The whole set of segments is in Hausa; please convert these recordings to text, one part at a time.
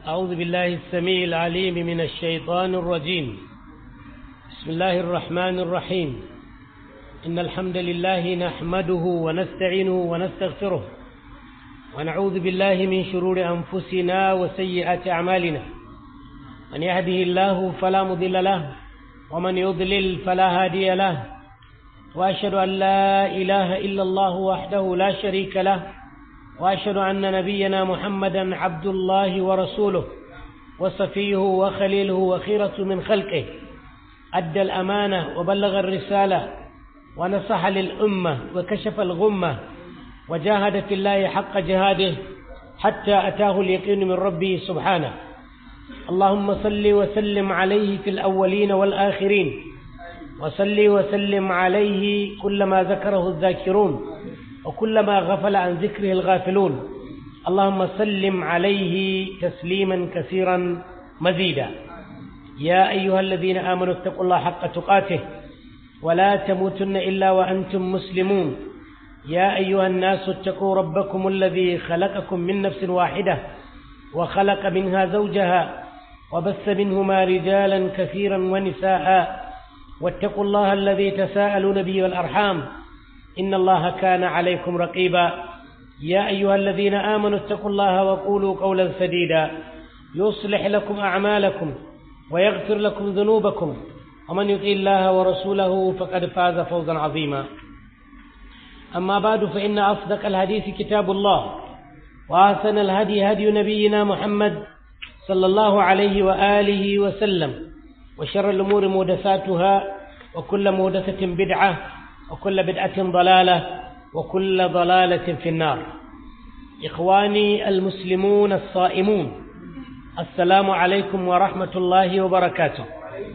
أعوذ بالله السميع العليم من الشيطان الرجيم بسم الله الرحمن الرحيم إن الحمد لله نحمده ونستعينه ونستغفره ونعوذ بالله من شرور أنفسنا وسيئات أعمالنا من يهده الله فلا مضل له ومن يضلل فلا هادي له وأشهد أن لا إله إلا الله وحده لا شريك له وأشهد أن نبينا محمدا عبد الله ورسوله وصفيه وخليله وخيرة من خلقه أدى الأمانة وبلغ الرسالة ونصح للأمة وكشف الغمة وجاهد في الله حق جهاده حتى أتاه اليقين من ربه سبحانه اللهم صل وسلم عليه في الأولين والآخرين وصل وسلم عليه كلما ذكره الذاكرون وكلما غفل عن ذكره الغافلون اللهم سلم عليه تسليما كثيرا مزيدا يا أيها الذين آمنوا اتقوا الله حق تقاته ولا تموتن إلا وأنتم مسلمون يا أيها الناس اتقوا ربكم الذي خلقكم من نفس واحدة وخلق منها زوجها وبث منهما رجالا كثيرا ونساء واتقوا الله الذي تساءلون به والأرحام إن الله كان عليكم رقيبا يا أيها الذين آمنوا اتقوا الله وقولوا قولا سديدا يصلح لكم أعمالكم ويغفر لكم ذنوبكم ومن يطع الله ورسوله فقد فاز فوزا عظيما أما بعد فإن أصدق الحديث كتاب الله وأحسن الهدي هدي نبينا محمد صلى الله عليه وآله وسلم وشر الأمور محدثاتها وكل محدثة بدعة وكل بدعة ضلالة وكل ضلالة في النار إخواني المسلمون الصائمون السلام عليكم ورحمة الله وبركاته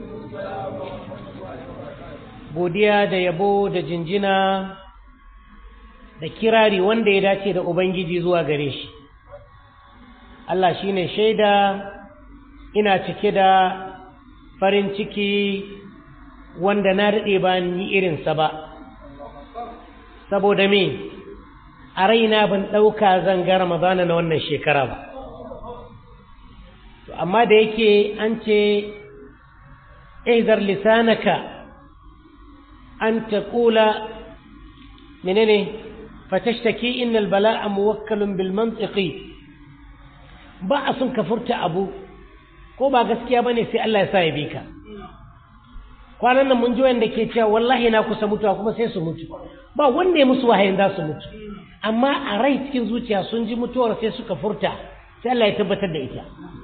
godiya da yabo da jinjina da kirari wanda ya dace da Ubangiji zuwa gare shi Allah shi ne shaida ina cike da farin ciki wanda na daɗe ba ni irinsa ba saboda me a raina ban ɗauka zan ga ramadana na wannan shekara ba to amma da yake an ce ihzar lisanaka an taqula menene fatashtaki innal bala'a muwakkalun bil mantiqi ba a sun ka furta abu ko ba gaskiya bane sai Allah ya sa ya bi ka kwanan nan mun ji wanda ke cewa wallahi na kusa mutuwa kuma sai su mutu ba wanda ya musu wahayin za su mutu amma a rai cikin zuciya sun ji mutuwar sai suka furta sai Allah ya tabbatar da ita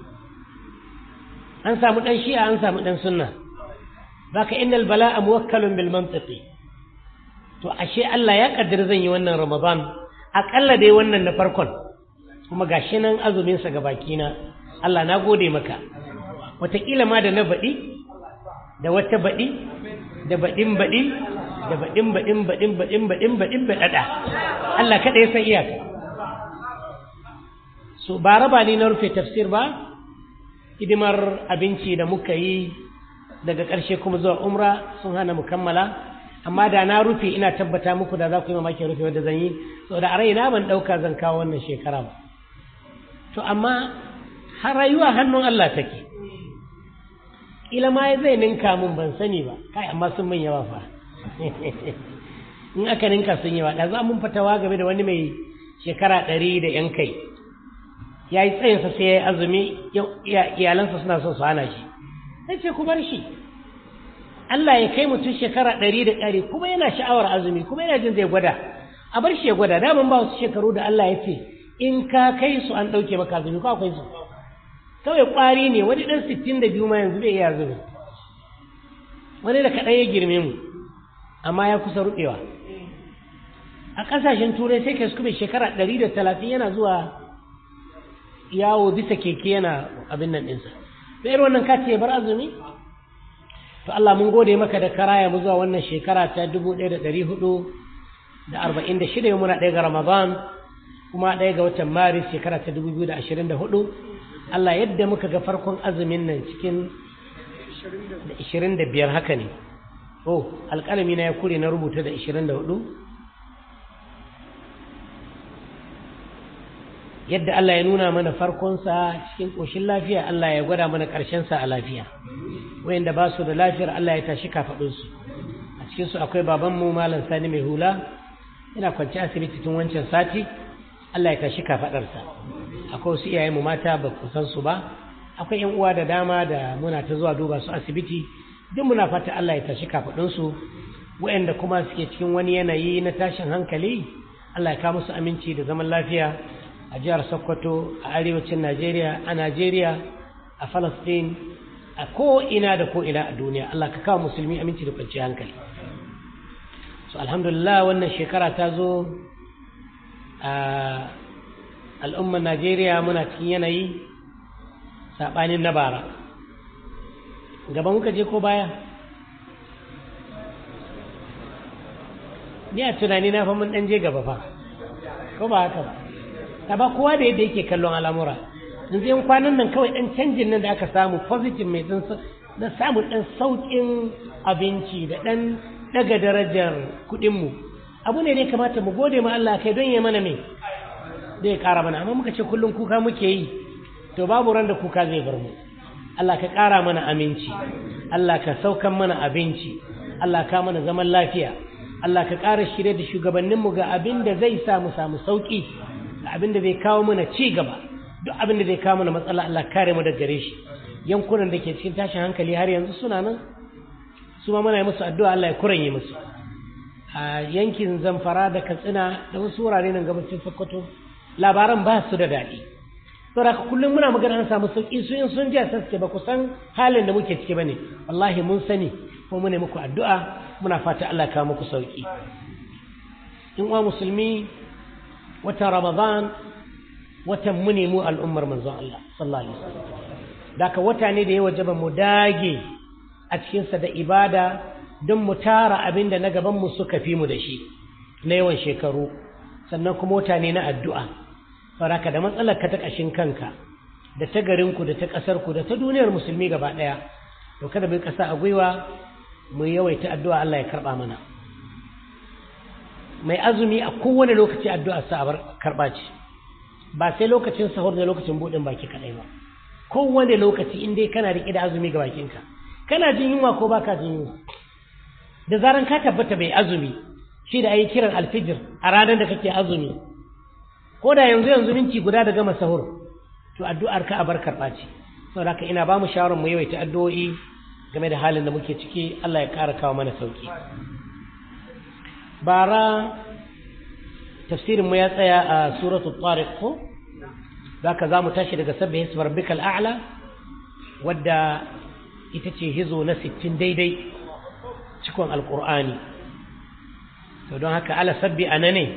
an samu dan shi'a an samu dan sunna baka innal bala'a muwakkalun bil mantiqi to ashe Allah ya kaddara zan yi wannan Ramadan akalla dai wannan na farkon kuma gashi nan azumin sa gabaki na Allah na gode maka wataƙila ma da na baɗi da wata baɗi da baɗin baɗi da baɗin baɗin baɗin baɗin baɗin baɗin baɗaɗa Allah kaɗa ya san iyaka so ba raba ni na rufe tafsir ba hidimar abinci da muka yi daga ƙarshe kuma zuwa umra sun hana mu kammala amma da na rufe ina tabbata muku da za ku yi mamakin rufe wadda zan yi saboda a raina ban ɗauka zan kawo wannan shekara ba to amma har rayuwa hannun Allah take kila ma zai ninka mun ban sani ba kai amma sun min yawa fa in aka ninka sun yawa da za mun fatawa game da wani mai shekara ɗari da yan kai ya yi tsayinsa sai ya yi azumi iyalansa suna son su hana shi sai ce ku bar shi Allah ya kai mutum shekara ɗari da ɗari kuma yana sha'awar azumi kuma yana jin zai gwada a bar shi ya gwada daman ba wasu shekaru da Allah ya ce in ka kai su an ɗauke maka azumi ko akwai su kawai ƙwari ne wani ɗan sittin da biyu ma yanzu bai iya azumi wani da kaɗan ya girme mu amma ya kusa ruɓewa a ƙasashen turai sai kai kuma shekara ɗari da talatin yana zuwa yawo bisa keke yana abin nan ɗinsa da irin wannan kati ya bar azumi to Allah mun gode maka da karaya mu zuwa wannan shekara ta dubu ɗaya da ɗari hudu da arba'in da shida muna ɗaya ga ramadan kuma ɗaya ga watan maris shekara ta dubu biyu da ashirin da hudu Allah yadda muka ga farkon azumin nan cikin da ishirin da biyar haka ne oh alƙalami na ya kure na rubuta da 24 yadda Allah ya nuna mana farkonsa cikin ƙoshin lafiya Allah ya gwada mana ƙarshensa a lafiya wayanda ba su da lafiyar Allah ya tashi kafaɗinsu a cikinsu akwai babanmu malam sani mai hula yana kwanci asibiti tun wancan sati Allah ya tashi kafaɗarsa akwai wasu iyayenmu mata ba ku san su ba akwai yan uwa da dama da muna ta zuwa duba su asibiti duk muna fata Allah ya tashi kafaɗinsu wayanda kuma suke cikin wani yanayi na tashin hankali Allah ya kawo musu aminci da zaman lafiya a jihar Sokoto a arewacin Najeriya a Najeriya a Palestine a ko ina da ko ina a duniya Allah ka kawo musulmi aminci da kwanciyar hankali so alhamdulillah wannan shekara ta zo a al'ummar Najeriya muna cikin yanayi saɓanin na bara gaba muka je ko baya ni a tunani na fa mun dan je gaba fa ko ba haka ba ta ba kowa da yadda yake kallon al'amura yanzu yan kwanan nan kawai dan canjin nan da aka samu positive mai dan na samun dan saukin abinci da dan daga darajar kuɗin mu abu ne da ya kamata mu gode ma Allah kai don ya mana me zai ƙara mana amma muka ce kullum kuka muke yi to babu ran da kuka zai bar mu Allah ka ƙara mana aminci Allah ka saukan mana abinci Allah ka mana zaman lafiya Allah ka ƙara shirye da shugabanninmu ga abin da zai sa mu samu sauƙi ga abin da zai kawo mana ci gaba duk abin da zai kawo mana matsala Allah kare mu daga gare shi yankunan da ke cikin tashin hankali har yanzu suna nan su ma muna yi musu addu'a Allah ya kuranye musu a yankin Zamfara da Katsina da wasu wurare nan gabacin Sokoto labaran ba su da daɗi saboda kullum muna magana an samu sauƙi su in sun ji a saske ba ku san halin da muke ciki bane wallahi mun sani kuma mune muku addu'a muna fata Allah kawo muku sauki in uwa musulmi watan ramadan watan mu ne mu al'ummar manzon Allah sallallahu alaihi wasallam daka wata ne da ya wajaba mu dage a cikin sa da ibada don mu tara abin da na gaban mu suka fi mu da shi na yawan shekaru sannan kuma wata ne na addu'a faraka da matsalar ka ta kashin kanka da ta garinku da ta ƙasarku da ta duniyar musulmi gaba ɗaya to kada bai ƙasa a gwiwa mu yawaita addu'a Allah ya karɓa mana mai azumi a kowane lokaci addu'a sa abar karɓa ce ba sai lokacin sahur da lokacin buɗin baki kaɗai ba kowane lokaci in dai kana riƙe da azumi ga bakinka kana jin yunwa ko baka jin yunwa da zaran ka tabbata bai azumi shi da ayi kiran alfijir a ranar da kake azumi ko da yanzu yanzu minti guda da gama sahur to addu'ar ka abar karɓa ce saboda haka ina ba mu shawarar mu yawaita addu'o'i game da halin da muke ciki Allah ya ƙara kawo mana sauki bara tafsirin mu ya tsaya a suratul tariq ko zaka zamu tashi daga sabbi hisbi rabbikal a'la wadda ita ce hizo na 60 daidai cikon alqur'ani to don haka ala sabbi anane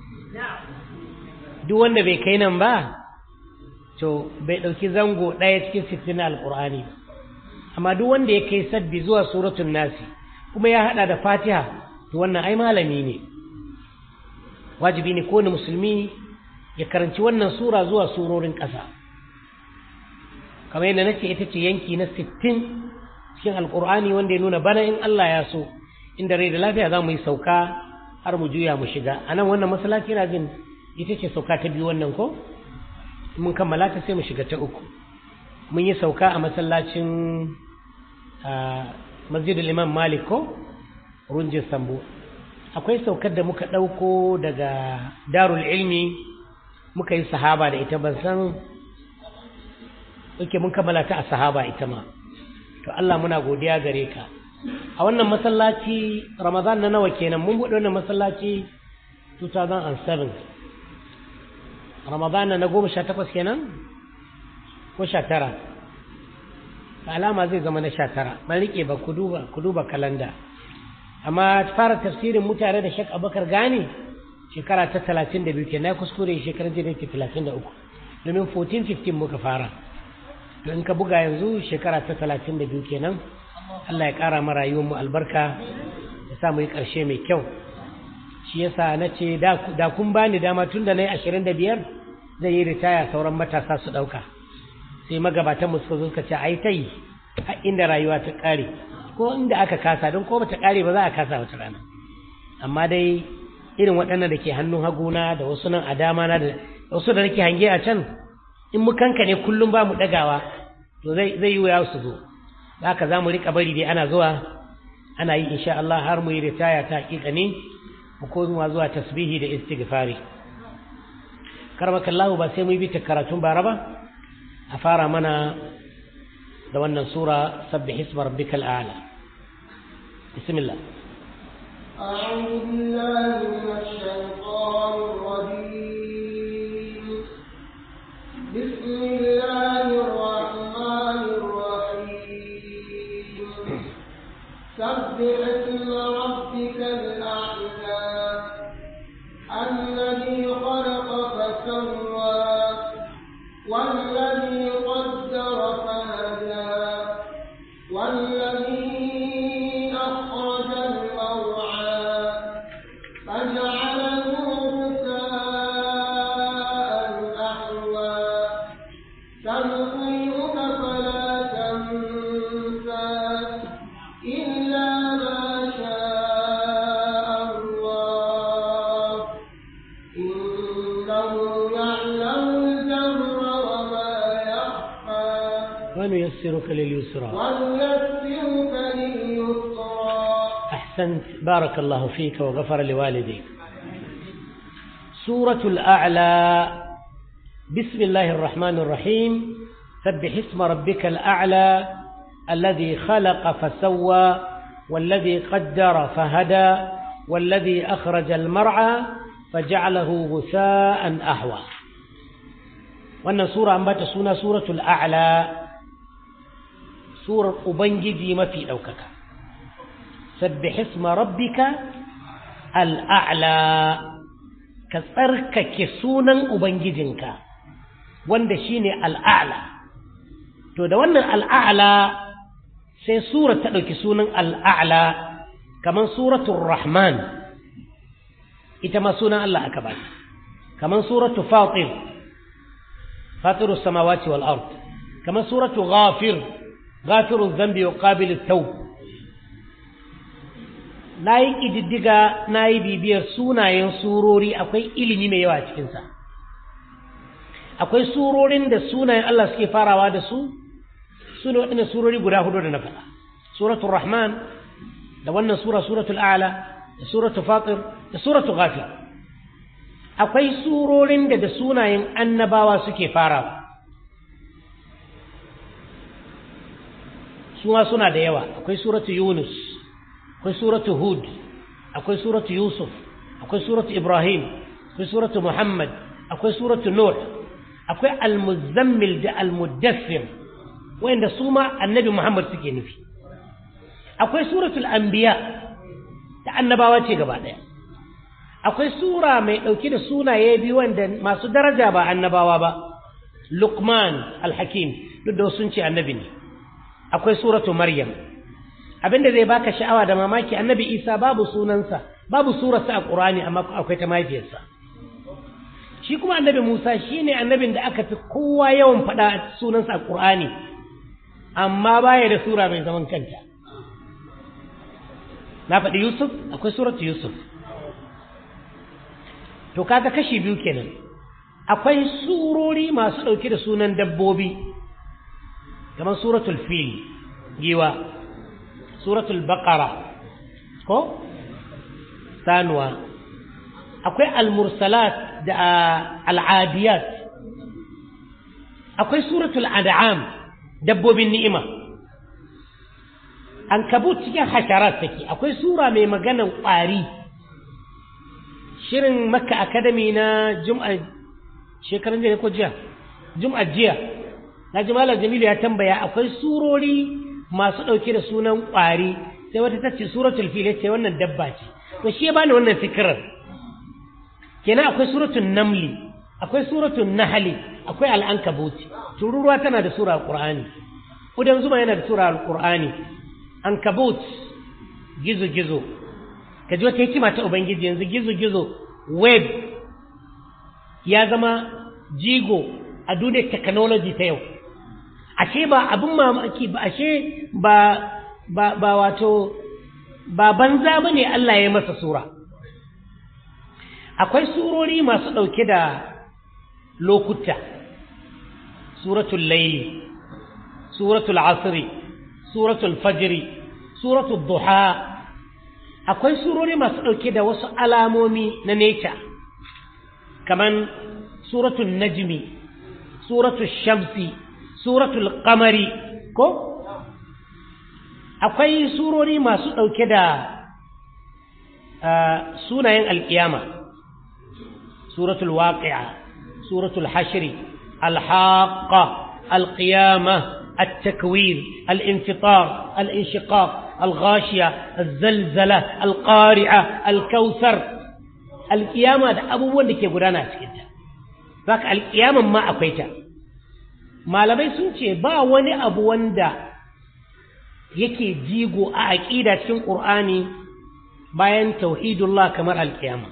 duk wanda bai kai nan ba to bai dauki zango daya cikin 60 na alqur'ani amma duk wanda ya kai sabbi zuwa suratul nasi kuma ya hada da fatiha to wannan ai malami ne wajibi ne kowane musulmi ya karanci wannan sura zuwa surorin ƙasa kamar yadda nace ita ce yanki na 60 cikin alkur'ani wanda ya nuna bana in Allah ya so inda rai da lafiya za mu yi sauka har mu juya mu shiga a nan wannan masallaci na jin ita ce sauka ta biyu wannan ko mun kammala ta sai mu shiga ta uku mun yi sauka a masallacin masjidul imam malik ko runjin sambo akwai saukar da muka ɗauko daga darul ilmi muka yi sahaba da ita ban san yake mun kammala ta a sahaba ita ma to Allah muna godiya gare ka a wannan masallaci ramadan na nawa kenan mun buɗe wannan masallaci 2007 ramadan na goma sha takwas kenan ko sha tara alama zai zama na sha tara ban riƙe ba ku duba ku duba kalanda amma fara tafsirin mutane da shek abakar gane shekara ta talatin da biyu ke na kuskure shekarar jiya ke talatin da uku domin 14-15 muka fara to in ka buga yanzu shekara ta talatin da biyu kenan allah ya ƙara ma rayuwarmu albarka ya sa mu yi ƙarshe mai kyau shi yasa na ce da kun bani dama tun da na yi ashirin da biyar zai yi ritaya sauran matasa su ɗauka sai magabatan mu suka zo suka ce a yi ta yi inda rayuwa ta ƙare ko inda aka kasa don ko bata kare ba za a kasa wata rana amma dai irin waɗannan da ke hannun haguna da wasu nan a dama na da wasu da nake hange a can in mu kanka ne kullum ba mu ɗagawa to zai yi wuya su zo da haka za mu riƙa bari dai ana zuwa ana yi insha Allah har mu yi ritaya ta haƙiƙa ne mu koma zuwa tasbihi da istighfari karbakallahu ba sai mu bi ta karatun bara ba a fara mana da wannan sura sabbih isma rabbikal a'la bismillah أعوذ بالله من الشيطان الرجيم بسم الله الرحمن الرحيم سبح اسم ربك الأعلى الذي خلق فسوى والذي قدر فهدى والذي أخرج المرعى فجعله غثاء أحوى سنقيمك فلا تنسى إلا ما شاء الله إنه يعلم الجهر وما يخفى ونيسرك لليسرى ونيسرك لليسرى أحسنت بارك الله فيك وغفر لوالديك سورة الأعلى بسم الله الرحمن الرحيم سبح اسم ربك الأعلى الذي خلق فسوى والذي قدر فهدى والذي أخرج المرعى فجعله غثاء أحوى وأن سورة أنبات سنة سورة الأعلى سورة أبنجي ما في أوكك سبح اسم ربك الأعلى كسرك سونا أبنجدنك wanda shine al'a'la to da wannan al'a'la sai sura ta ɗauki sunan al'a'la kamar suratul rahman ita ma sunan Allah aka ba kamar suratul fatir fatirus samawati wal ard kamar suratul ghafir ghafiruz dhanbi wa qabilut tawb na yi ƙididdiga na yi bibiyar sunayen surori akwai ilimi mai yawa cikinsa akwai surorin da sunayen Allah suke farawa da su su ne waɗannan surori guda hudu da na faɗa suratul rahman da wannan sura suratul a'la da suratul fatir da suratul ghafir akwai surorin da da sunayen annabawa suke farawa su ma suna da yawa akwai suratul yunus akwai suratu hud akwai suratu yusuf akwai suratu ibrahim akwai suratu muhammad akwai suratu nuh akwai almuzammil da almuddassir wanda su ma annabi muhammad suke nufi akwai suratul anbiya da annabawa ce gaba daya akwai sura mai dauke da sunaye biyu wanda masu daraja ba annabawa ba luqman alhakim duk da sun ce annabi ne akwai suratu maryam abinda zai baka sha'awa da mamaki annabi isa babu sunansa babu surarsa a ƙurani amma akwai ta mahaifiyarsa shi kuma annabi musa shine annabin da aka fi kowa yawan faɗa sunansa a ƙur'ani amma baya da sura mai zaman kanta na faɗi yusuf akwai suratu yusuf to kaga kashi biyu kenan akwai surori masu ɗauke da sunan dabbobi kamar suratul fil giwa suratul baqara ko sanuwa akwai almursalat da al'adiyat akwai suratul an'am dabbobin ni'ima an kabut cikin hasharat take akwai sura mai maganan ƙwari shirin makka academy na jum'a shekaran jiya ko jiya jum'a jiya na ji malam jamilu ya tambaya akwai surori masu ɗauke da sunan ƙwari sai wata ta ce suratul fil ce wannan dabba ce to shi ya bani wannan fikirar kenan akwai suratul namli akwai suratul nahli akwai al'ankabuti tururuwa tana da sura alqur'ani udan zuma yana da sura alqur'ani ankabut gizo gizo kaji wata hikima ta ubangiji yanzu gizo gizo web ya zama jigo a duniyar technology ta yau ashe ba abin mamaki ba ashe ba ba ba wato ba banza bane Allah ya masa sura akwai surori masu ɗauke da lokuta suratul layli suratul asri suratul fajri suratul duha akwai surori masu ɗauke da wasu alamomi na nature kaman suratul najmi suratul shamsi suratul qamari ko akwai surori masu ɗauke da sunayen alƙiyama suratul waqi'a suratul hashri alhaqa alqiyama التكوير الانفطار الانشقاق الغاشية الزلزلة القارعة الكوثر القيامة ده أبوان da ke gudana a cikinta zaka alƙiyaman ma akwai ta malamai sun ce ba wani abu wanda yake jigo a aƙida cikin ƙur'ani bayan tauhidullah kamar alƙiyama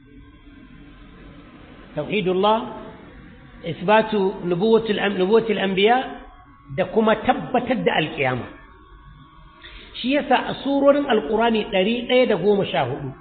tauhidullah isbatu nubuwatul anbiya da kuma tabbatar da alƙiyama shi yasa a surorin alƙur'ani ɗari ɗaya da goma sha hudu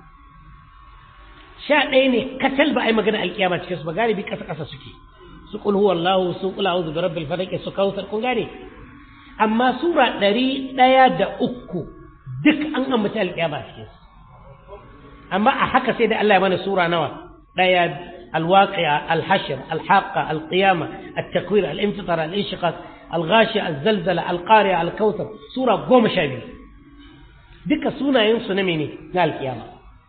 sha ɗaya ne katal ba a yi magana alƙiyama cikin su ba galibi ƙasa ƙasa suke su ƙul huwallahu su ƙul a'udhu bi rabbil falaq su kautsar kun gane amma sura ɗari ɗaya da uku duk an ambaci alƙiyama a cikin amma a haka sai da Allah ya mana sura nawa ɗaya الواقعة الحشر الحاقة القيامة التكوير الانفطار الانشقاق الغاشية الزلزلة القارعة الكوثر سورة قوم شابي دك سونا ينسو نميني نال القيامة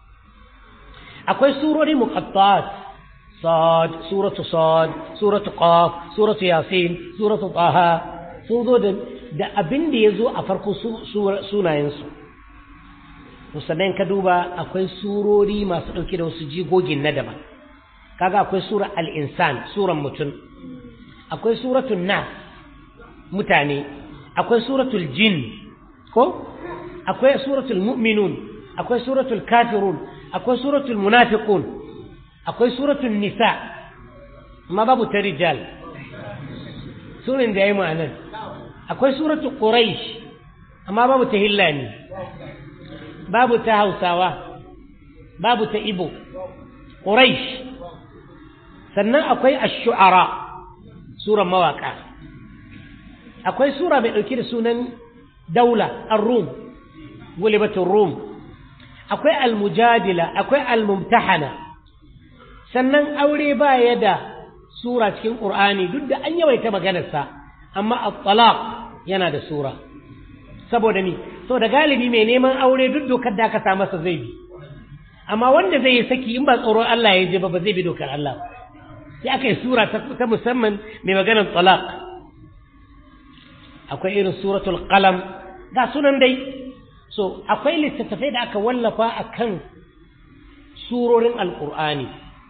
أكوي سورة مقطعات صاد سورة صاد سورة قاف سورة ياسين سورة طه سورة da abin da ya zo a farko sunayensu musamman ka duba akwai surori masu ɗauke da wasu jigogin na daban kaga akwai sura al-insan suran mutum akwai suratul nas mutane akwai suratul jin ko akwai suratul mu'minun akwai suratul kafirun akwai suratul munafiqun akwai suratul nisa amma babu ta rijal sunan da yayi ma'anan akwai suratul quraish amma babu ta hillani babu ta hausawa babu ta ibo quraish sannan akwai ash-shu'ara suran mawaka akwai sura mai dauke da sunan daula ar-rum gulibatul rum akwai al-mujadila akwai al-mumtahana sannan aure ba ya da sura cikin qur'ani duk da an yawaita maganar sa amma at-talaq yana da sura saboda ni saboda galibi mai neman aure duk dokar da aka sa masa zai bi amma wanda zai yi saki in ba tsoron Allah ya je ba ba zai bi dokar Allah ba sai aka yi sura ta musamman mai maganar talaq akwai irin suratul qalam ga sunan dai so akwai littattafai da aka wallafa akan surorin alqur'ani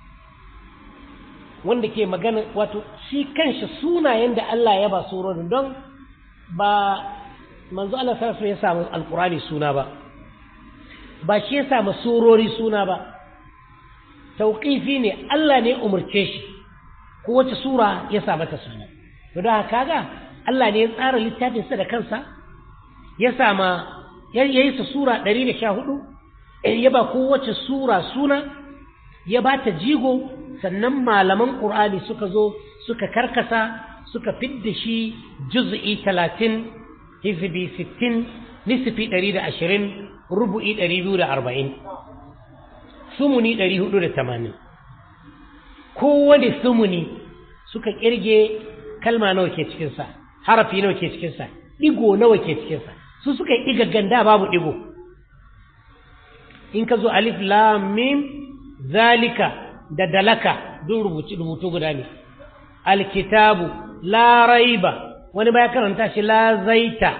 wanda ke magana wato shi kanshi sunayen da Allah ya ba surorin don ba manzo Allah sallallahu ya samu alqur'ani suna ba ba shi ya samu surori suna ba tauqifi ne Allah ne umurce shi ko wace sura ya sa mata suna to da kaga Allah ne ya tsara littafin sa da kansa ya sama ya yi sa sura 114 ya ba kowace sura suna ya ba ta jigo sannan malaman Qur'ani suka zo suka karkasa suka fidda shi juz'i 30 hizbi 60 nisfi 120 rubu'i 240 sumuni 480 kowane sumuni suka kirge kalma nawa ke cikinsa harafi nawa ke cikinsa ɗigo nawa ke cikinsa su suka yi ɗigagganda babu ɗigo in ka zo alif lam mim zalika da dalaka duk rubuci rubutu guda ne alkitabu la raiba wani baya karanta shi la zaita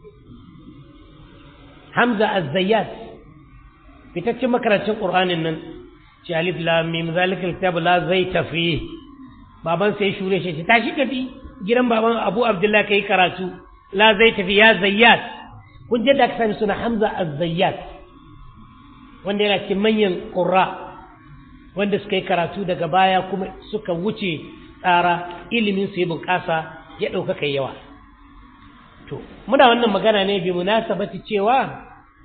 hamza az-zayyat fitaccen makarancin qur'anin nan shi alif lam mim zalika alkitab la zaita fi baban sai shure shi tashi tafi gidan baban Abu Abdullah kai karatu la zaita fi ya zayyat kun je da ka sani suna Hamza az-Zayyat wanda yana cikin manyan qurra wanda suka yi karatu daga baya kuma suka wuce tsara ilimin su yi bunƙasa ya ɗauka kai yawa to muna wannan magana ne bi munasabati cewa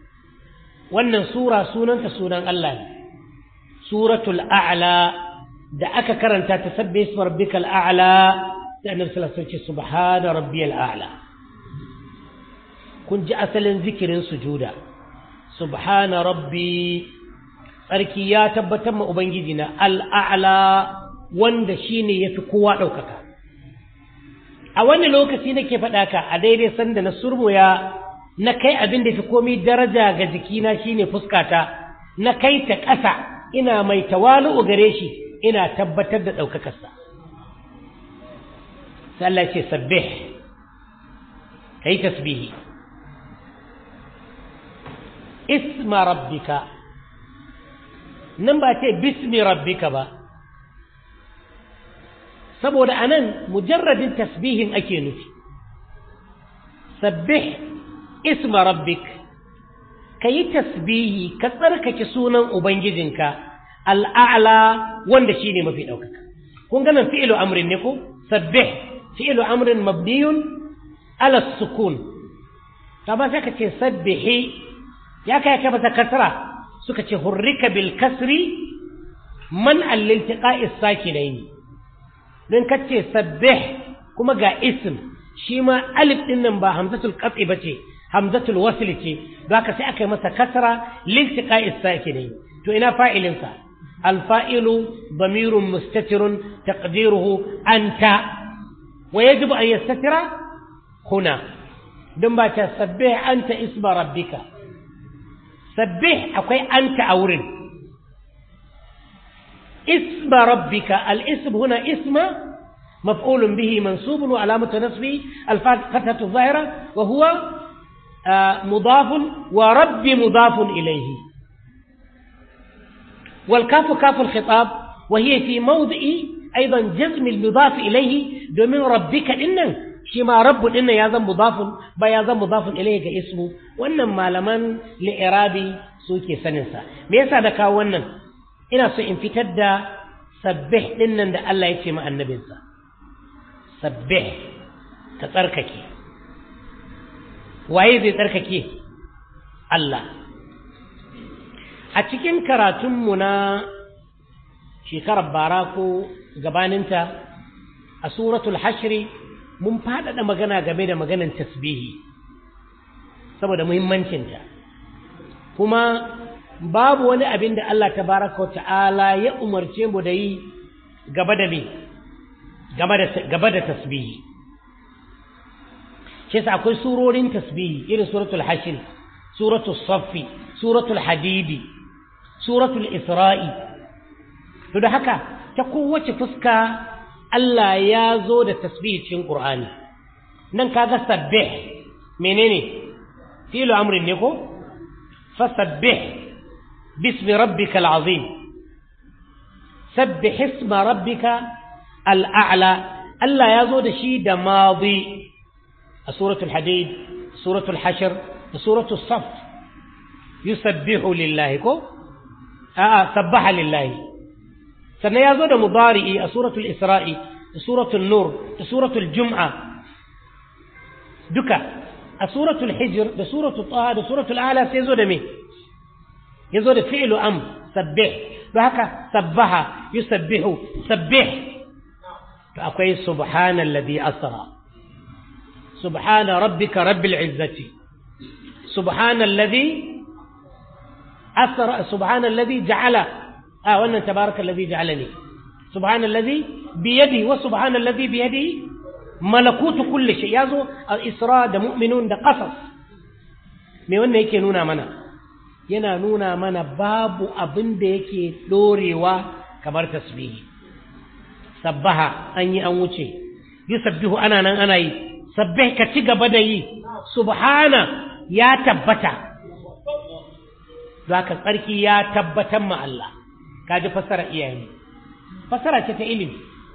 wannan sura sunanta sunan Allah ne suratul a'la da aka karanta ta sabbi isma rabbikal a'la sai annabi sallallahu alaihi wasallam ce subhana rabbiyal a'la kun ji asalin zikirin sujuda subhana rabbi tsarki ya tabbatar ma ubangiji na al'a'la wanda shine yafi kowa ɗaukaka a wani lokaci nake faɗa ka a daidai sanda na surmoya na kai abin da fi komai daraja ga jikina shine fuskata na kai ta ƙasa ina mai tawalu'u gare shi ina tabbatar da ɗaukakarsa sai Allah ce sabbih kai tasbihi isma rabbika nan ba ce bismi rabbika ba saboda anan mujarradin tasbihin ake nufi sabbih isma rabbik ka yi tasbihi ka tsarkake sunan ubangijinka al'a'la wanda shi ne mafi ɗaukaka kun ganin fi'ilu amrin ne ko sabbih fi'ilu amrin mabniyun ala sukun ta ba sai ka ce sabbihi ya kai ka mata kasra suka ce hurrika bil kasri man alliltiqa'is sakinaini don ka ce sabbih kuma ga ism shi ma alif din nan ba hamzatul qat'i bace hamzatul wasl ce don haka sai aka yi masa kasra liltiqa'is sakinaini to ina fa'ilin sa الفائل ضمير مستتر تقديره أنت ويجب أن يستتر هنا دم تسبح أنت اسم ربك سبح أكوي أنت أورن اسم ربك الاسم هنا اسم مفعول به منصوب وعلامة نصبه الفتحة الظاهرة وهو مضاف ورب مضاف إليه والكاف كاف الخطاب وهي في موضع أيضا جزم المضاف إليه دومين ربك إنن شما رب إن يازم مضاف با يازم مضاف إليه كاسمه وإنما لمن لإرابي سوكي سننسا ميسا دكا ونن إنا سو انفتد سبح إنن دا الله يتشم النبي سبح كترككي waye zai tsarkake Allah a cikin karatunmu na shekarar bara ko gabaninta a suratul hashri mun faɗaɗa magana game da maganan tasbihi saboda muhimmancinta kuma babu wani abin da Allah tabaraka wa ta'ala ya umarce mu da yi gaba da me gaba da tasbihi shi yasa akwai surorin tasbihi irin suratul hashr suratul saffi suratul hadidi suratul isra'i to da haka ta kowace fuska Allah ya zo da tasbih cikin Qur'ani nan kaga sabbih menene fi'lu amrin ne ko fasabbih bismi rabbikal azim sabbih isma rabbika al'a'la Allah ya zo da shi da madi a suratul hadid suratul hashr da suratul saf yusabbihu lillahi ko a'a sabbaha lillahi sannan ya zo da mudari'i a suratul isra'i da suratul nur da suratul jum'a duka a suratul hijr da suratul taha da suratul ala sai zo da me ya zo da fi'lu am sabbih don haka sabbaha yusabbihu sabbih to akwai subhanalladhi asra subhana rabbika rabbil izzati subhanalladhi أثر سبحان الذي جعل آه وأن تبارك الذي جعلني سبحان الذي بيده وسبحان الذي بيده ملكوت كل شيء يازو الإسراء ده مؤمنون ده قصص me wannan yake nuna mana yana nuna mana babu abin da yake dorewa kamar tasbihi sabbaha an yi an wuce yusabbihu ana nan ana yi sabbih ka ci gaba da yi subhana ya tabbata za ka tsarki ya tabbatar ma Allah ka ji fassara iyaye fassara ce ta ilimi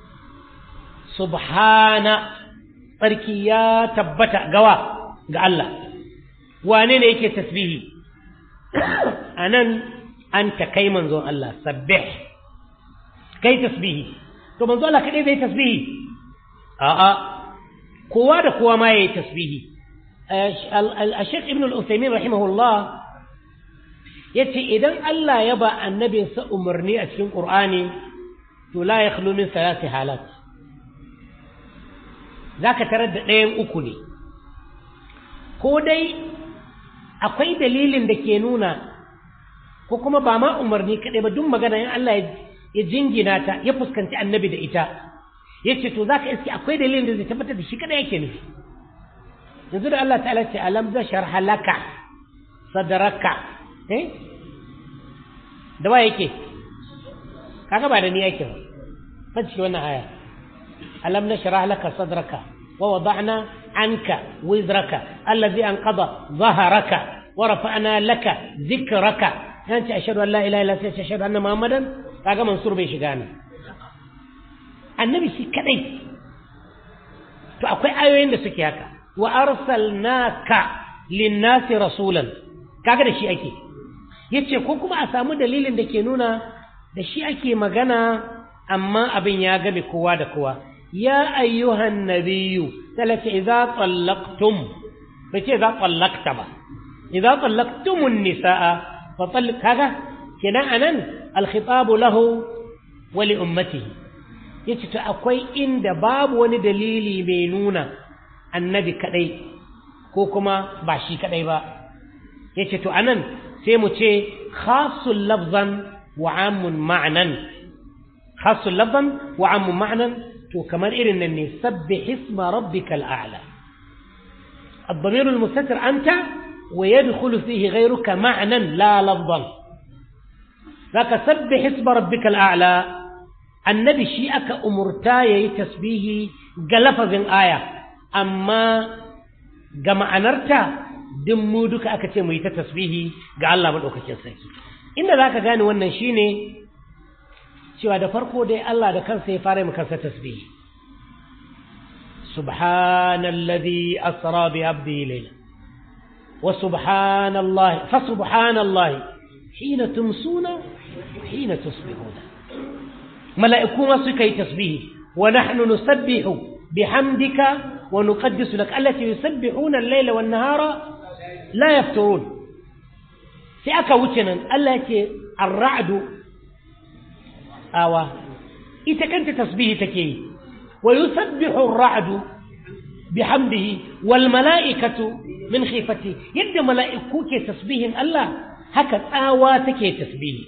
subhana tsarki ya tabbata gawa ga Allah wane ne yake tasbihi a nan an ta kai manzon Allah sabbih kai tasbihi to manzon Allah kaɗai zai tasbihi a'a kowa da kowa ma ya yi tasbihi الشيخ ابن الأثيمين رحمه الله yace idan Allah ya ba annabinsa umarni a cikin Qur'ani to la yakhlu min salati halat zaka tarar da ɗayan uku ne ko dai akwai dalilin da ke nuna ko kuma ba ma umarni kaɗai ba duk magana in Allah ya jingina ta ya fuskanci annabi da ita ya ce to za ka iske akwai dalilin da zai tabbatar da shi kaɗai yake nufi yanzu da Allah ta'ala ce alam zashar halaka sadaraka eh da wa yake kaga ba da ni yake ba fashi wannan aya alam nashrah laka sadraka wa wada'na anka wizraka allazi anqada dhahraka wa rafa'na laka dhikraka yanci ashhadu an la ilaha illa anta ashhadu anna muhammadan kaga mansur bai shiga ne annabi shi kadai to akwai ayoyin da suke haka wa arsalnaka linnasi rasulan kaga da shi ake yace ko kuma a samu dalilin da ke nuna da shi ake magana amma abin ya game kowa da kowa ya ayyuhan nabiyyu talaka idza tallaqtum bace idza tallaqta ba idza tallaqtumun nisaa fa talliq kaga kenan anan al-khitab lahu wa li ummatihi yace to akwai inda babu wani dalili mai nuna annabi kadai ko kuma ba shi kadai ba yace to anan sai mu ce khasul lafzan wa amun ma'nan khasul lafzan wa amun ma'nan to kamar irin nan ne sabbih isma rabbikal a'la الضمير المستتر أنت ويدخل فيه غيرك معنى لا لفظا ذاك سبح اسم ربك الأعلى النبي شيئك أمرتاي تسبيه قلفظ آية أما جمع نرتا دمودك أكتم تسبيه قال الله من أكتم سيكي إن ذاك قاني وانا شيني cewa da farko dai Allah da kansa ya fara maka kansa tasbihi subhanallazi asra bi abdihi layla wa subhanallahi fa subhanallahi hina tumsuna hina tusbihuna mala'iku ma suka yi tasbihi wa nahnu nusabbihu bihamdika wa nuqaddisu lak allati yusabbihuna al-layla wan nahara la yafturun sai aka wuce nan Allah yake ar-ra'du awa ita kanta tasbihi take yi wa yusabbihu ar-ra'du bihamdihi wal mala'ikatu min khifati yadda mala'iku ke tasbihin Allah haka tsawa take tasbihi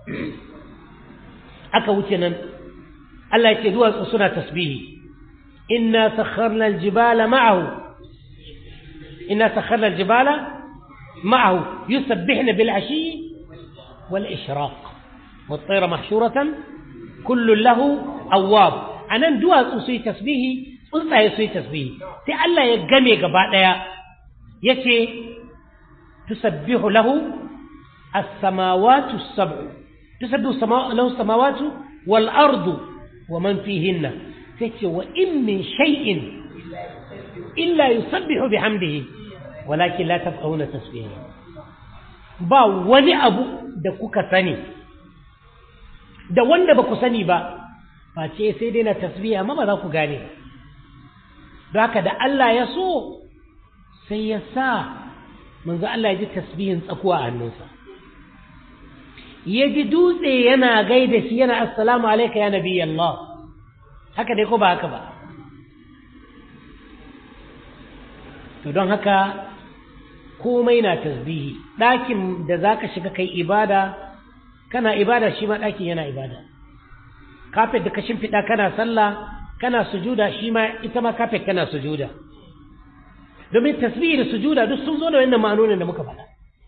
aka wuce nan Allah yake duwatsu suna tasbihi inna sakharna al-jibala ma'ahu inna sakharna al-jibala ma'ahu yusabbihna bil 'ashi wal ishraq والطير محشورة كل له أواب أنا دوا سوي تسبيه tsuntsaye su yi tasbihi sai Allah ya game gaba ɗaya ya ce tusabbihu lahu as-samawatu as-sab'u tusabbihu lahu as-samawatu wal ardu wa man fihinna sai ce wa in min shay'in illa yusabbihu bihamdihi walakin la tafqahuna tasbihahu ba wani abu da kuka sani da wanda ba ku sani ba face sai dai na tasbiya amma ba za ku gane don haka da Allah ya so sai ya sa manzo Allah ya ji tasbihin tsakuwa a hannunsa ya ji dutse yana gaida shi yana assalamu alaika ya nabi Allah haka dai ko ba haka ba to don haka komai na tasbihi ɗakin da za ka shiga kai ibada kana ibada shi ma ɗakin yana ibada kafet da ka shimfiɗa kana sallah kana sujuda shi ma ita ma kafet kana sujuda domin tasbihi da sujuda duk sun zo da wannan ma'anonin da muka faɗa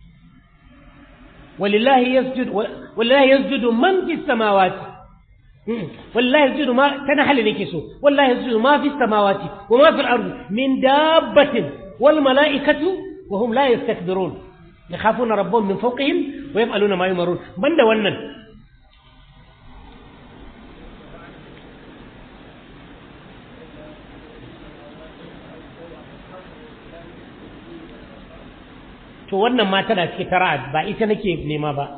walillahi yasjud walillahi yasjudu man fi samawati wallahi yasjudu ma tana hali nake so wallahi yasjudu ma fi samawati wa ma fi al-ardi min dabbatin wal mala'ikatu wa hum la yastakbirun يخافون ربهم من فوقهم ويفعلون ما يمرون بند wannan to wannan ma tana cikin tara'ad ba ita nake nema ba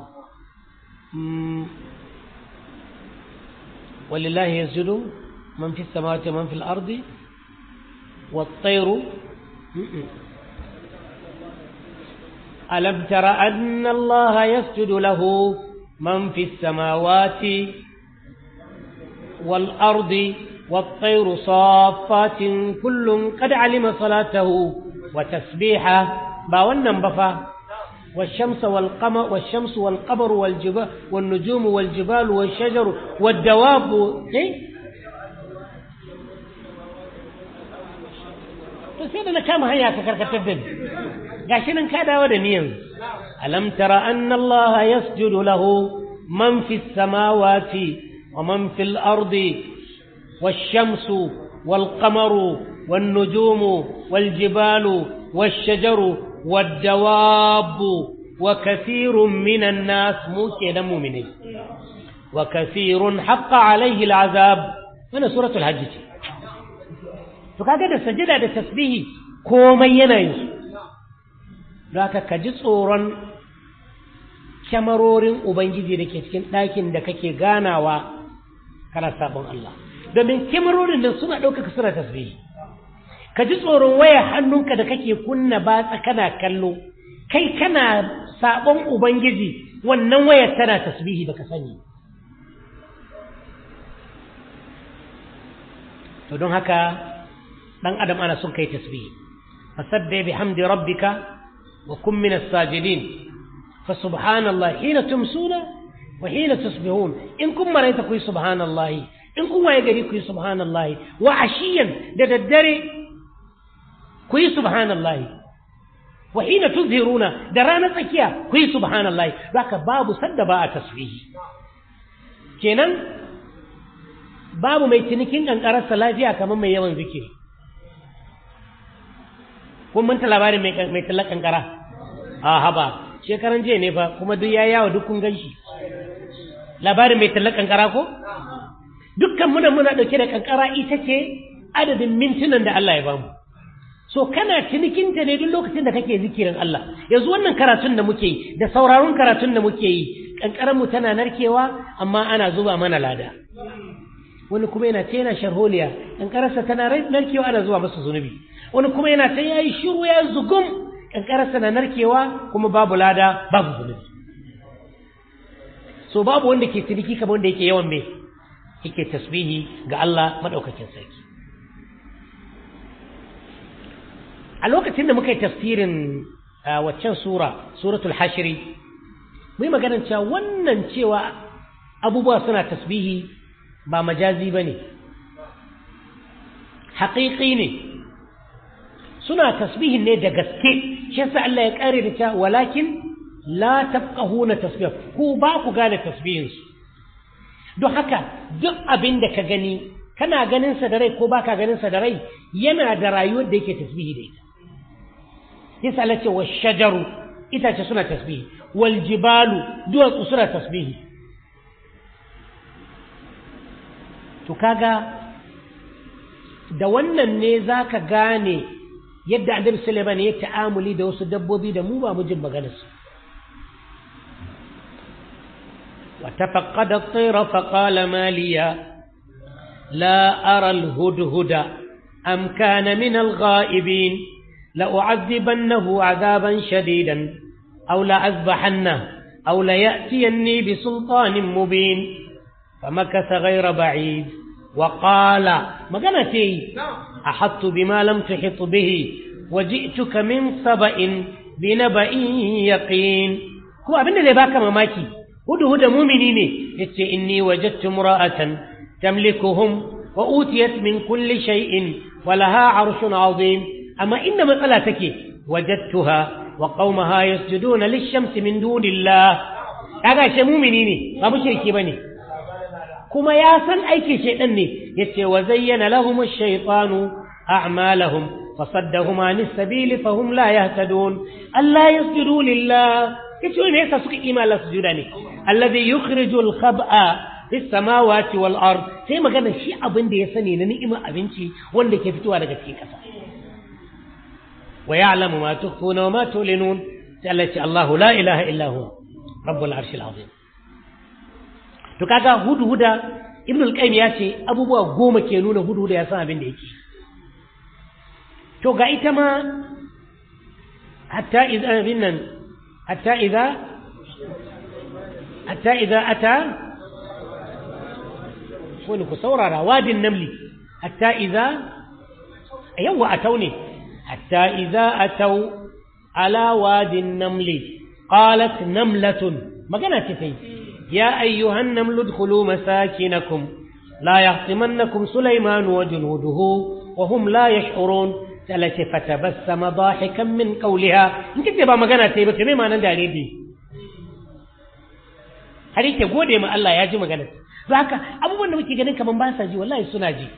ولله يسجد من في السماوات ومن في الأرض والطير ألم تر أن الله يسجد له من في السماوات والأرض والطير صافات كل قد علم صلاته وتسبيحه باونا بفا والشمس والقمر والشمس والقمر والجبال والنجوم والجبال والشجر والدواب إيه؟ to sai da na kama hanya ka karkatar da ni gashi nan ka dawo da ni yanzu alam tara anna Allah yasjudu lahu man fi samawati wa man fil ardi والشمس والقمر والنجوم والجبال والشجر والدواب وكثير من الناس موكي مؤمنين وكثير حق عليه العذاب من سورة الحج فكذا da sajada da tasbihi komai yana yin su don haka ka ji tsoron kyamarorin ubangiji da ke cikin ɗakin da kake ganawa kana sabon Allah domin kyamarorin nan suna ɗaukaka suna tasbihi ka ji tsoron waya hannunka da kake kunna batsa kana kallo kai kana sabon ubangiji wannan wayar tana tasbihi baka sani to don haka dan adam ana son kai tasbihi fasabbih bihamdi rabbika wa kun min as-sajidin fa subhanallahi hina tumsuna wa hina tusbihun in kun maraita ku subhanallahi in kun waye gari ku subhanallahi wa ashiyan da daddare ku yi subhanallahi wa hina tuzhiruna da ranar tsakiya ku yi subhanallahi zaka babu sadda ba a tasbihi kenan babu mai cinikin kankararsa lafiya kamar mai yawan zikiri kun manta labarin mai tallar kankara a haba shekaran jiya ne fa kuma duk ya yawo duk kun gan shi labarin mai tallar kankara ko dukkan muna muna dauke da kankara ita ce adadin mintunan da Allah ya bamu so kana cinikinta ne duk lokacin da kake zikirin Allah yanzu wannan karatun da muke yi da sauraron karatun da muke yi kankaran mu tana narkewa amma ana zuba mana lada wani kuma yana ta yana sharholiya kankararsa tana narkewa ana zuwa masa zunubi wani kuma yana ta yayi shiru ya zugum kankararsa na narkewa kuma babu lada babu zunubi so babu wanda ke ciniki kamar wanda yake yawan me yake tasbihi ga Allah madaukakin sarki a lokacin da muka yi tafsirin waccan sura suratul hashri mu yi maganar cewa wannan cewa abubuwa suna tasbihi ba majazi ba ne haƙiƙi ne suna tasbihin ne da gaske shi yasa Allah ya ƙare da cewa walakin la tafqahuna tasbih ku ba ku gane tasbihinsu don haka duk abin da ka gani kana ganin sa da rai ko baka ganin sa da rai yana da rayuwar da yake tasbihi da ita yasa Allah ce wa shajaru itace suna tasbihi wal jibalu duwatsu suna tasbihi to kaga da wannan ne zaka gane yadda Annabi Sulaiman ya ta'amuli da wasu dabbobi da mu ba mu jin maganar su وتفقد الطير فقال ما لي لا أرى الهدهد أم كان من الغائبين لأعذبنه عذابا شديدا أو لأذبحنه أو ليأتيني بسلطان مبين فمكث غير بعيد وقال ما قالتي أحطت بما لم تحط به وجئتك من سبأ بنبأ يقين هو أبن اللي باك مماكي هدهد مؤمنين يتي إني وجدت امرأة تملكهم وأوتيت من كل شيء ولها عرش عظيم أما إن مسألتك وجدتها وقومها يسجدون للشمس من دون الله هذا شيء مؤمنين ما مشركي بني كما ياسن أي شيء أني يتي وزين لهم الشيطان أعمالهم فصدهم عن السبيل فهم لا يهتدون ألا يسجدوا لله يتي ليس سك إيمان لا سجداني الذي يخرج الخبأ في السماوات والأرض sai magana shi abin da ya sani na ni'imar abinci wanda ke fitowa daga cikin ƙasa ويعلم ما تخفون وما تعلنون التي الله لا إله إلا هو رب العرش العظيم to kaga hudhuda ibn al-qayyim ya ce abubuwa goma ke nuna hudhuda ya san abin da yake to ga ita ma hatta idza binnan hatta idza hatta idza ata ko ku saurara wadin namli hatta idza yawa atau ne hatta idza atau ala wadin namli qalat namlatun magana ce tai ya ayyuhan namlu dkhulu masakinakum la yahtimannakum sulaiman wa junuduhu wa hum la yash'urun talati fatabassama dahikan min qawliha in kace ba magana tai ba kai ma nan dare bi har yake gode ma Allah ya ji magana to haka abubuwan da muke ganin kaman ba sa ji wallahi suna ji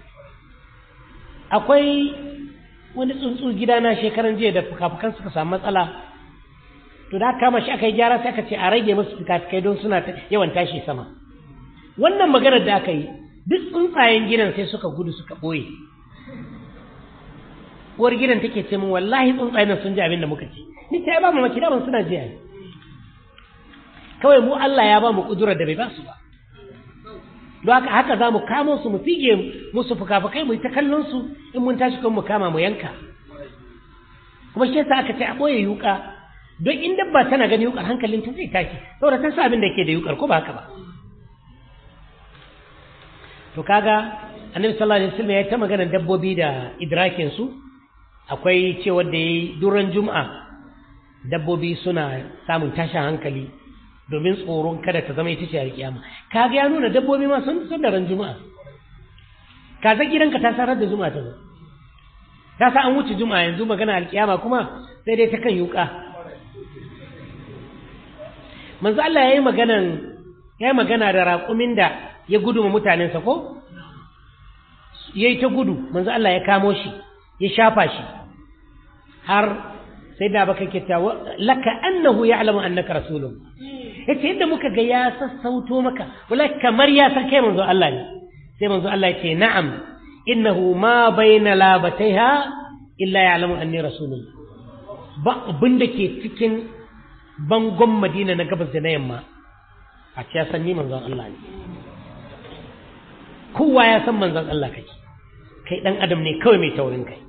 akwai wani tsuntsu gidana shekaran jiya da fukafukan suka samu matsala to da kama shi aka yi gyara sai aka ce a rage musu fukafukai don suna yawan tashi sama wannan maganar da aka yi duk tsuntsayen gidan sai suka gudu suka ɓoye uwar gidan take ce min wallahi tsuntsayen sun ji abin da muka ce ni ta ba mu maki daman suna ji kawai mu Allah ya ba mu kudurar da bai ba su ba don haka haka za mu kamo su mu fige musu fuka-fukai mu yi ta kallon su in mun tashi kan mu kama mu yanka kuma shi yasa aka ce a ɓoye yuka don in dabba tana gani yukar hankalin ta zai tashi saboda ta sa abin da ke da yukar ko ba haka ba to kaga annabi sallallahu alaihi wasallam ya ta magana dabbobi da idrakin su akwai cewa da yayi duran juma'a dabbobi suna samun tashin hankali domin tsoron kada ta zama ita ce a kiyama kaga ya nuna dabbobi ma sun sun da ran juma'a kaza gidanka ta sarar da juma'a ta zo ta sa an wuce juma'a yanzu magana alkiyama kuma sai dai ta kan yuka manzo Allah yayi maganan yayi magana da raƙumin da ya gudu ma mutanensa ko yayi ta gudu manzo Allah ya kamo shi ya shafa shi har sai da baka ke ta laka annahu ya'lamu annaka rasulun yace yadda muka ga ya sassauto maka wala kamar ya san kai manzo Allah ne sai manzo Allah ya ce na'am innahu ma baina labataiha illa ya'lamu anni rasulun ba abin da ke cikin bangon Madina na gabas da na yamma a ce ya san ni manzon Allah ne kowa ya san manzon Allah kake kai dan adam ne kawai mai taurin kai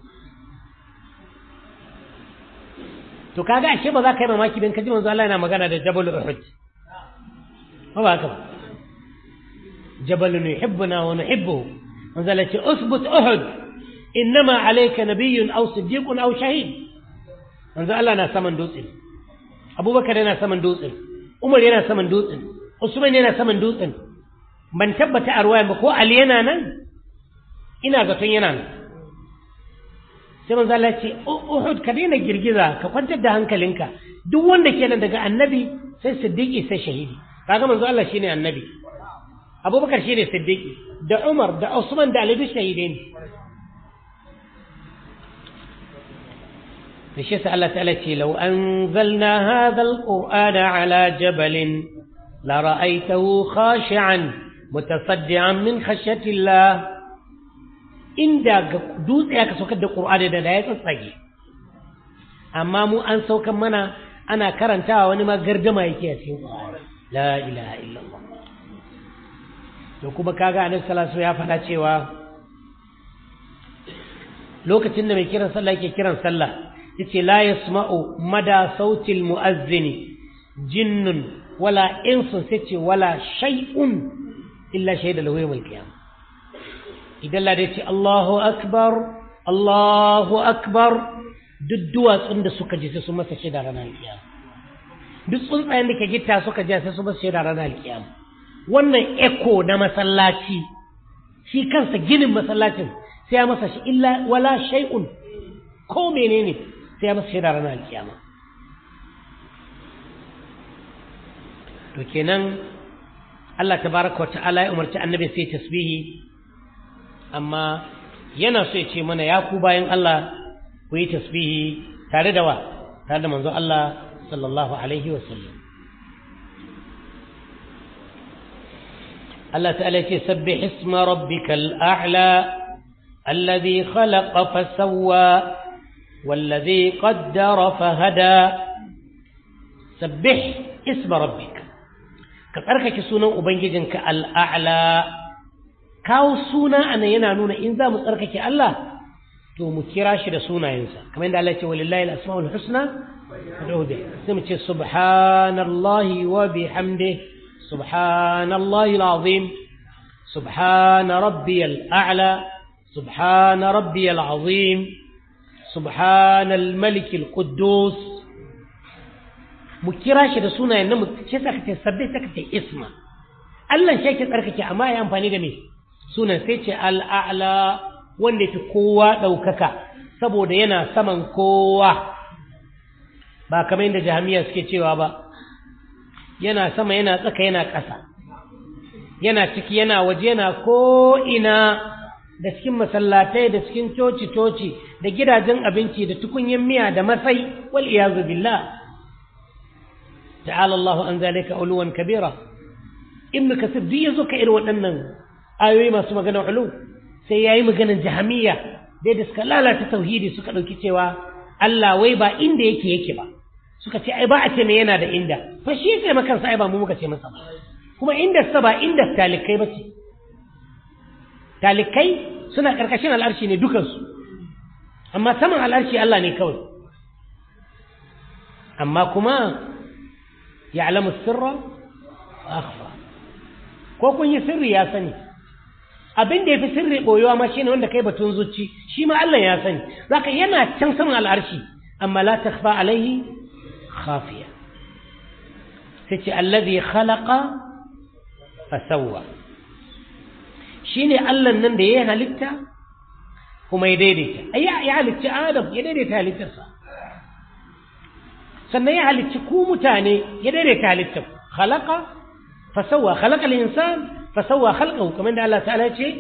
to kaga ashe ba za ka yi mamaki don kaji manzo Allah yana magana da Jabal Uhud ba ba haka ba Jabal yuhibbuna wa nuhibbuhu manzo Allah ce usbut Uhud innama alayka nabiyyun aw siddiqun aw shahid manzo Allah na saman dutse Abubakar yana saman dutse Umar yana saman dutse Usman yana saman dutsen ban tabbata a ruwayan ba ko Ali yana nan ina zaton yana nan sai manzo Allah ce Uhud ka daina girgiza ka kwantar da hankalinka duk wanda ke nan daga annabi sai siddiqi sai shahidi kaga manzo Allah shine annabi Abubakar shine siddiqi da Umar da Usman da Ali duk shahidai ne da shi Allah ta'ala ce law anzalna hadha alqur'ana ala jabalin la ra'aytahu khashi'an mutasaddian min khashyati Allah inda ga dutse aka saukar da ƙur'ani da ya tsatsage amma mu an saukar mana ana karantawa wani ma gardama yake a cikin ƙur'ani la ilaha illallah to kuma kaga annabi sallallahu ya faɗa cewa lokacin da mai kiran sallah yake kiran sallah yace la yasma'u mada sautil mu'azzini jinnun wala insun sai ce wala shay'un illa shahida lahu yawmal qiyamah idan lada ce Allahu akbar Allahu akbar duk duwatsun da suka ji sai su masa shaida ranar alkiyama duk tsuntsayen da ke gita suka ji sai su masa shaida ranar alkiyama wannan eko na masallaci shi kansa ginin masallacin sai ya masa shi illa wala shay'un ko menene sai ya masa shaida ranar alkiyama to kenan Allah tabaraka wa ta'ala ya umarci annabi sai tasbihi amma yana so ya ce mana ya ku bayan Allah ku yi tasbihi tare da wa tare da manzo Allah sallallahu alaihi wa sallam Allah ta'ala ce sabbih isma rabbikal a'la alladhi khalaqa fasawwa والذي قدر فهدى سبح اسم ربك كتركك سنة أبنجدك الأعلى kawo suna ana yana nuna in za mu tsarkake Allah to mu kira shi da sunayensa kamar yadda Allah ya ce walillahi al-asmaul husna fad'uhu bi sai mu ce subhanallahi wa bihamdihi subhanallahi al-azim subhana rabbiyal a'la subhana rabbiyal azim subhana al-malik al-quddus mu kira shi da sunayen nan mu ce saka ce sabbi saka ce isma Allah shi yake tsarkake amma ya amfani da me sunan sai ce al-a'la wanda fi kowa ɗaukaka saboda yana saman kowa ba kamar yadda jami'a suke cewa ba yana sama yana tsaka yana ƙasa yana ciki yana waje yana ko'ina da cikin masallatai da cikin coci-coci da gidajen abinci da tukunyen miya da masai wal iyazu billah ta'ala Allah an zalika uluwan kabira ibn kasir duk yazo ka irin waɗannan ayoyi masu magana ulu sai yayi maganar jahamiyya dai da suka lalata tauhidi suka ɗauki cewa Allah wai ba inda yake yake ba suka ce ai ba a ce me yana da inda fa shi yake makansa ai ba mu muka ce masa ba kuma inda sa ba inda talikai ba ce talikai suna karkashin al'arshi ne dukansu amma saman al'arshi Allah ne kawai amma kuma ya'lamu sirra wa akhfa ko kun yi sirri ya sani abin da ya fi sirri ɓoyewa ma shine wanda kai batun zuci shi ma Allah ya sani zaka yana can saman al'arshi amma la takhfa alaihi khafiya sai ce allazi khalaqa fa sawwa shine Allah nan da ya halitta kuma ya daidaita ai ya halitta Adam ya daidaita halittarsa sannan ya halicci ku mutane ya daidaita halittar khalaqa fa sawwa khalaqa al-insan فسوى خلقه كما عند الله تعالى شيء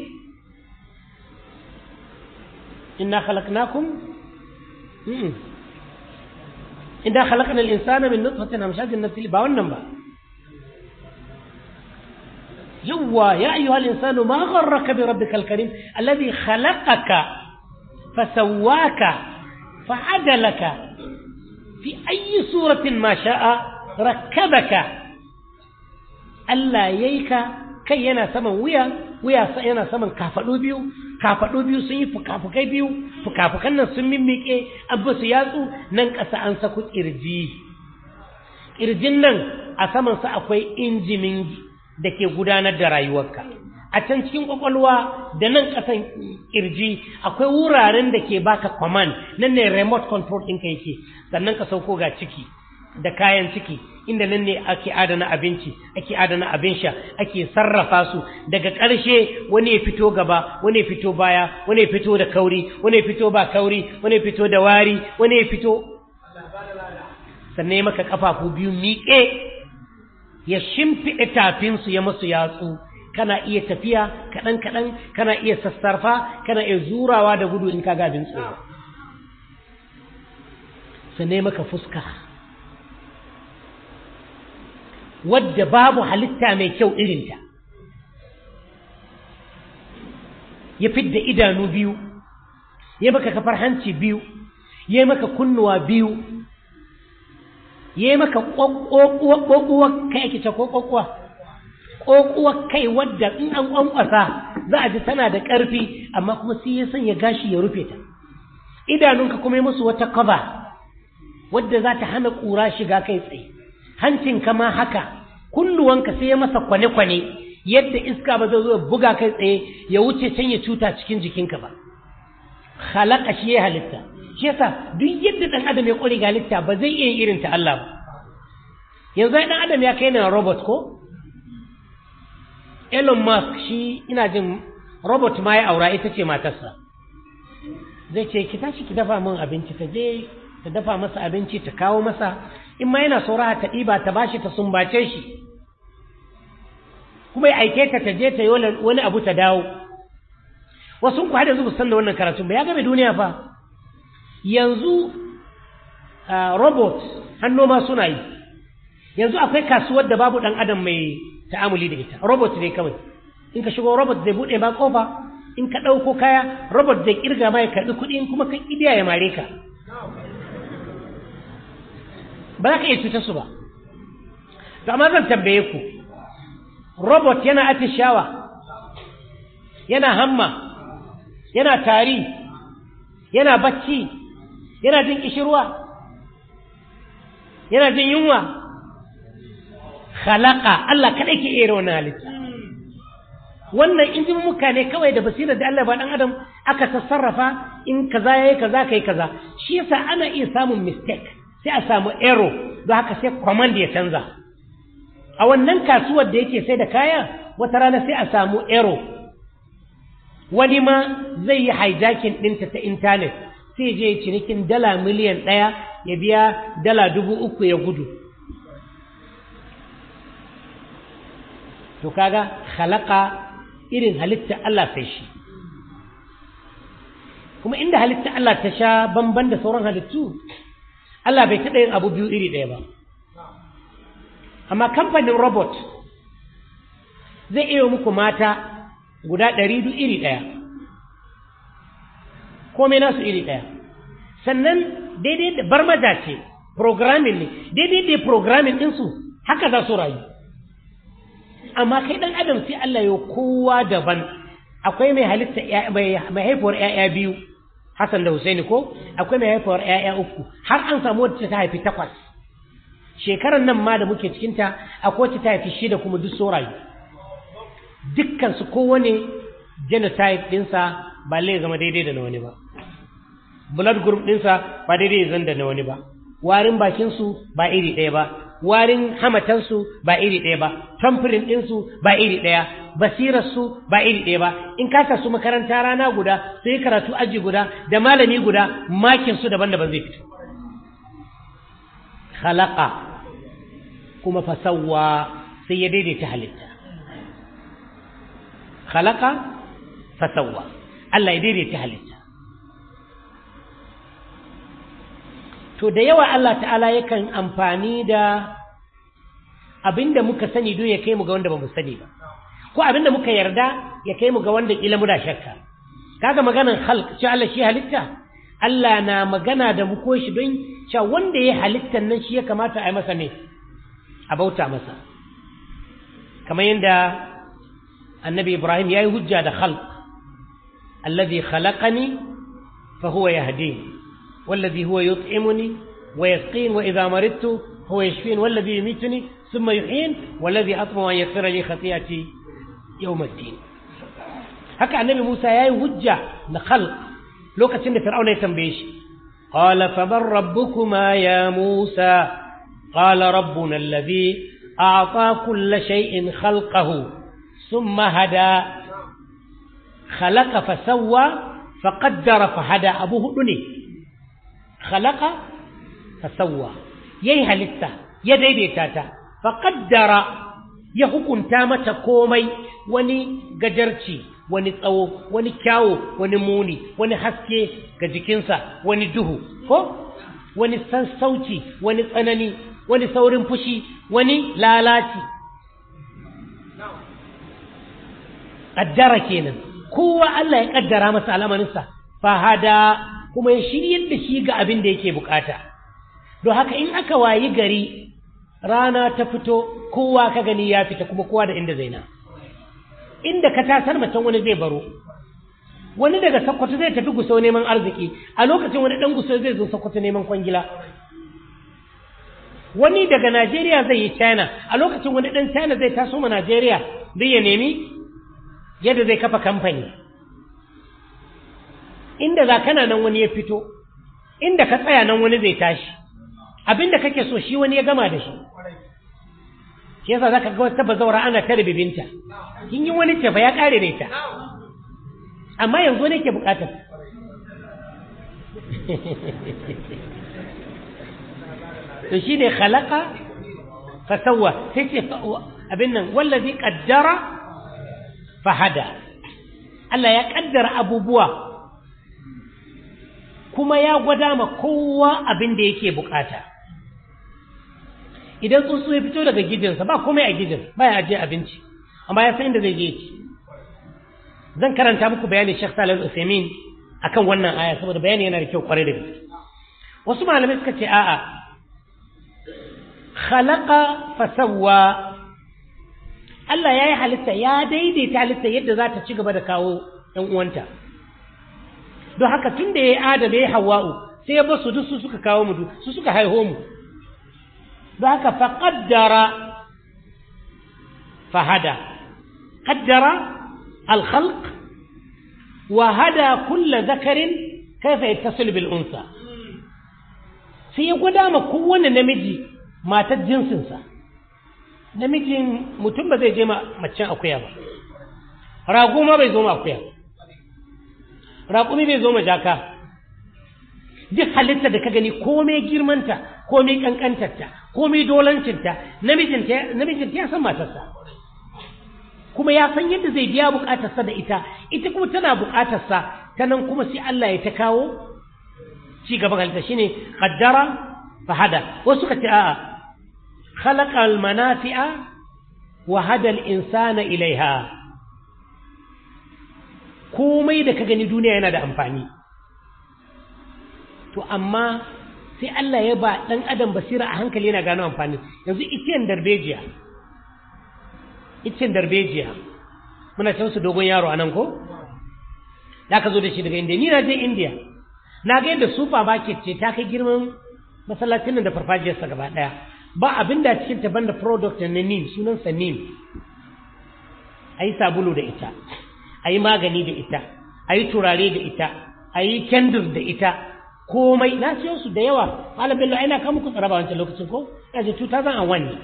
إنا خلقناكم إنا خلقنا الإنسان من نطفة أمشاج النسل باونا با يوا يا أيها الإنسان ما غرك بربك الكريم الذي خلقك فسواك فعدلك في أي صورة ما شاء ركبك ألا ييك kai yana saman wuya wuya yana saman kafaɗu biyu kafaɗu biyu sun yi fukafukai biyu fukafukan nan sun mimmiƙe an su yatsu nan ƙasa an saku ƙirji ƙirjin nan a samansa akwai injimin da ke gudanar da rayuwarka a can cikin ƙwaƙwalwa da nan ƙasan ƙirji akwai wuraren da ke baka command nan ne remote control ɗinka yake sannan ka sauko ga ciki da kayan ciki inda nan ne ake adana abinci ake adana abin sha ake sarrafa su daga ƙarshe wani ya fito gaba wani ya fito baya wani ya fito da kauri wani ya fito ba kauri wani ya fito da wari wani ya fito sannan ya maka kafafu biyu miƙe ya shimfiɗe tafinsu ya masu yatsu kana iya tafiya kaɗan kaɗan kana iya sassarfa kana iya zurawa da gudu in ka ga abin tsoro sannan ya maka fuska wadda babu halitta mai kyau irinta ya fidda idanu biyu ya maka kafar hanci biyu ya maka kunnuwa biyu ya maka ƙwaƙwar kai ake ce ko ƙwaƙwa ƙwaƙwar kai wadda in an ƙwanƙwasa za a ji tana da ƙarfi amma kuma sai ya sanya gashi ya rufe ta idanunka kuma ya musu wata kaba wadda za ta hana ƙura shiga kai tsaye hancinka ma haka kulluwanka sai ya masa kwane-kwane yadda iska ba zai zo buga kai tsaye ya wuce can ya cuta cikin jikinka ba halaka shi ya halitta shi yasa duk yadda dan adam ya kore ga halitta ba zai iya irin ta Allah ba yanzu dan adam ya kai na robot ko Elon Musk shi ina jin robot ma ya aura ita ce matarsa zai ce ki tashi ki dafa min abinci ta je ta dafa masa abinci ta kawo masa in ma yana saura ta ɗiba ta bashi ta sumbace shi kuma ya aike ta ta je ta yi wani abu ta dawo wasu ku hada zuba san da wannan karatun ba ya game duniya fa yanzu robot hannu ma suna yi yanzu akwai kasuwar da babu ɗan adam mai ta'amuli da ita robot ne kawai in ka shigo robot zai buɗe ma kofa in ka ɗauko kaya robot zai kirga ma ya karɓi kuɗi in kuma ka idiya ya mare ka ba za ka iya cutar su ba to amma zan tambaye ku robot yana atishawa yana hamma yana tari yana bacci yana jin kishirwa yana jin yunwa khalaqa Allah kadai ke iya wannan halitta wannan injin muka ne kawai da basirar da Allah ba dan adam aka sassarrafa in kaza yayi kaza kai kaza shi yasa ana iya samun mistake sai a samu error don haka sai command ya canza a wannan kasuwar da yake sai da kaya wata rana sai a samu error wani ma zai yi hijacking ɗinta ta intanet sai je cinikin dala miliyan ɗaya ya biya dala dubu uku ya gudu to kaga halaka irin halitta Allah sai shi kuma inda halitta Allah ta sha bamban da sauran halittu Allah bai taɓa yin abu biyu iri ɗaya ba amma kamfanin robot zai iya muku mata guda ɗari duk iri ɗaya komai nasu iri ɗaya sannan daidai da barmaja ce programming ne daidai da programming ɗinsu haka za su rayu amma kai ɗan adam sai Allah ya kowa daban akwai mai halitta mai haifuwar ‘ya'ya biyu Hassan da Husaini ko akwai mai haifuwar ‘ya'ya uku har an samu wacce ta haifi takwas shekarar nan ma da muke cikinta akwai wacce ta haifi shida kuma duk so rayu dukkan su kowane genotype ɗinsa ba lai zama daidai da na wani ba blood group ɗinsa ba daidai zan da na wani ba warin bakinsu ba iri ɗaya ba warin hamatansu ba iri ɗaya ba tamfirin ɗinsu ba iri ɗaya basirarsu ba iri ɗaya ba in kasa su makaranta rana guda su yi karatu aji guda da malami guda makinsu daban-daban zai fito khalaqa kuma fasawa sai ya daidaita halitta khalaqa fasawa Allah ya daidaita halitta to da yawa Allah ta'ala yakan amfani da abinda muka sani don ya kai mu ga wanda ba mu sani ba ko abinda muka yarda ya kai mu ga wanda kila muna shakka kaga maganan khalq ce Allah shi halitta Allah na magana da mu ko shi don cewa wanda ya halittan nan shi ya kamata a yi masa ne a bauta masa kamar yadda annabi Ibrahim ya yi hujja da khalq alladhi khalaqani fa huwa yahdini والذي هو يطعمني ويسقين وإذا مرضت هو يشفين والذي يميتني ثم يحين والذي أطمع أن يغفر لي خطيئتي يوم الدين هكا النبي موسى يا هجة لخلق لو كتن فرعون يتنبيش قال فمن ربكما يا موسى قال ربنا الذي أعطى كل شيء خلقه ثم هدى خلق فسوى فقدر فهدى أبوه دني خلق فسوى yayi halitta ya daidaita ta faqaddara ya hukunta mata komai wani gajarci wani tsawo wani kyawo wani muni wani haske ga jikinsa wani duhu ko wani sassauci wani tsanani wani saurin fushi wani lalaci ƙaddara kenan kowa Allah ya ƙaddara masa al'amarinsa fahada kuma ya shiryar da shi ga abin da yake bukata don haka in aka wayi gari rana ta fito kowa ka gani ya fita kuma kowa da inda zaina inda ka tasar macen wani zai baro wani daga sakkwato zai tafi gusau neman arziki a lokacin wani dan gusau zai zo sakkwato neman kwangila wani daga najeriya zai yi china a lokacin wani dan china zai taso ma najeriya zai ya nemi yadda zai kafa kamfani inda za kana nan wani ya fito inda ka tsaya nan wani zai tashi abinda kake so shi wani ya gama da shi shi yasa zaka ga wata bazaura ana ta bibinta kin yi wani tafa ya kare da ita amma yanzu ne ke bukatar to shine khalaqa fa sawwa sai ce abin nan wallazi qaddara fa hada Allah ya kaddara abubuwa kuma ya gwada ma kowa abin da yake bukata idan tsuntsu ya fito daga gidinsa ba komai a gidin ba ya ajiye abinci amma ya san inda zai je ci zan karanta muku bayanin Sheikh Salih Al-Uthaymeen akan wannan aya saboda bayani yana da kyau kwarai da gaske wasu malamai suka ce a'a khalaqa fasawwa Allah ya yi halitta ya daidaita halitta yadda za ta ci gaba da kawo ‘yan uwanta don haka tun da ya yi adada ya hawa'u sai ya basu duk su suka kawo mu su suka haiho mu don haka fa ƙaddara fahada ƙaddara al-khalq wa hada kulla zakarin kaifa yattasil bil unsa sai ya gwada ma kowane namiji matar jinsinsa namijin mutum ba zai je ma macen akuya ba rago ma bai zo ma akuya raƙumi bai zo ma jaka duk halitta da ka gani komai girmanta komai kankantarta komai dolancinta namijinta namijinta ya san matarsa kuma ya san yadda zai biya bukatarsa da ita ita kuma tana bukatarsa ta nan kuma sai Allah ya ta kawo ci gaban halitta shine qaddara fa hada wasu ka ce a'a khalaqa al manafi'a wa hada al insana ilaiha komai da ka gani duniya yana da amfani to amma sai Allah ya ba dan adam basira a hankali yana gano amfani yanzu itiyan darbejiya itiyan darbejiya muna can su dogon yaro anan ko da ka zo da shi daga indiya ni na je indiya na ga yadda super market ce ta kai girman masallacin nan da farfajiyarsa gaba daya ba abin da cikin ta banda product na nim sunansa nim a yi sabulu da ita a yi magani da ita a yi turare da ita a yi kendir da ita komai na siyo su da yawa malam bello ai na kama ku tsara ba wancan lokacin ko ya ce 2001 ne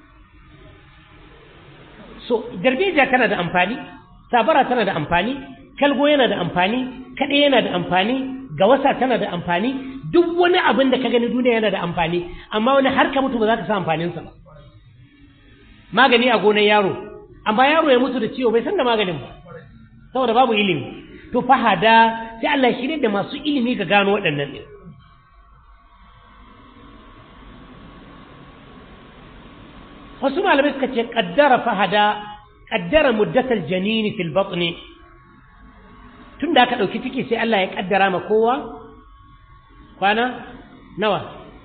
so darbejiya tana da amfani sabara tana da amfani kalgo yana da amfani kaɗe yana da amfani gawasa tana da amfani duk wani abin da ka gani duniya yana da amfani amma wani har ka mutu ba za ka sa amfaninsa ba magani a gonar yaro amma yaro ya mutu da ciwo bai san da maganin ba saboda babu ilimi to fahada sai Allah ya shirye da masu ilimi ga gano waɗannan ɗin wasu malamai suka ce ƙaddara fahada ƙaddara muddatar janini fil batni tun da aka ɗauki ciki sai Allah ya ƙaddara ma kowa kwana nawa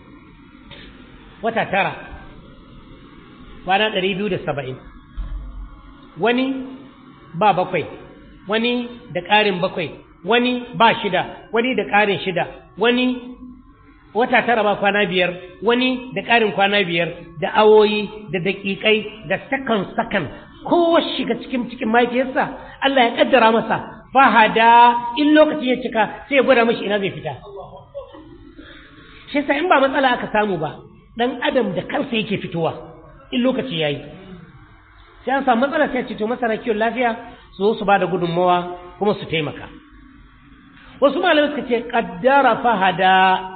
wata tara kwana ɗari biyu da saba'in wani ba bakwai wani da ƙarin bakwai wani ba shida wani da ƙarin shida wani wata tara ba kwana biyar wani da ƙarin kwana biyar da awoyi da daƙiƙai da sakan sakan kowa shiga cikin cikin mahaifiyarsa Allah ya ƙaddara masa fahada in lokaci ya cika sai ya gwada mashi ina zai fita shi in ba matsala aka samu ba dan adam da kansa yake fitowa in lokaci yayi sai an samu matsala sai ce to masana kiwon lafiya su zo su ba da gudunmawa kuma su taimaka wasu malamai suka ce kaddara fahada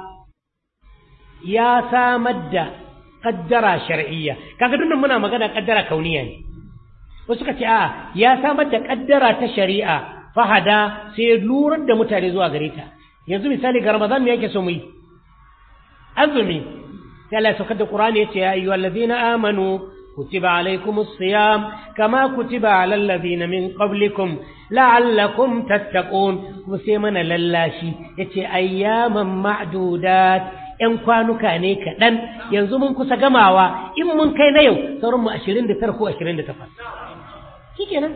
ya samar da kaddara shar'iyya kaga dukkan muna magana kaddara kauniya ne wasu suka ce a ya samar da kaddara ta shari'a fahada sai lurar da mutane zuwa gare ta yanzu misali ga ramadan me yake so mu yi azumi sai Allah ya saukar da Qur'ani yace ya ayyuhal ladina amanu kutiba alaykumus siyam kama kutiba alal ladina min qablikum la'allakum tattaqun kuma sai mana lallashi yace ayyaman ma'dudat ‘yan kwanuka ne kaɗan yanzu mun kusa gamawa in mun kai na yau sauran mu ashirin da tara ko ashirin da takwas. Shi kenan.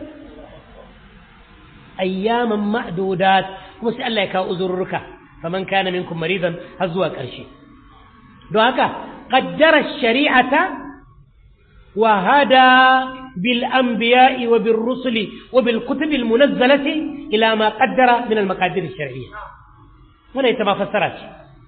Ayyaman ma'dudat kuma sai Allah ya kawo uzurruka faman kana minkum maridan har zuwa ƙarshe. Don haka, ƙaddara shari'ata wa hada bil anbiya'i wa bil rusuli wa bil kutubil munazzalati ila ma qaddara min al maqadir shar'iyya. Wannan ita ma fassara ce.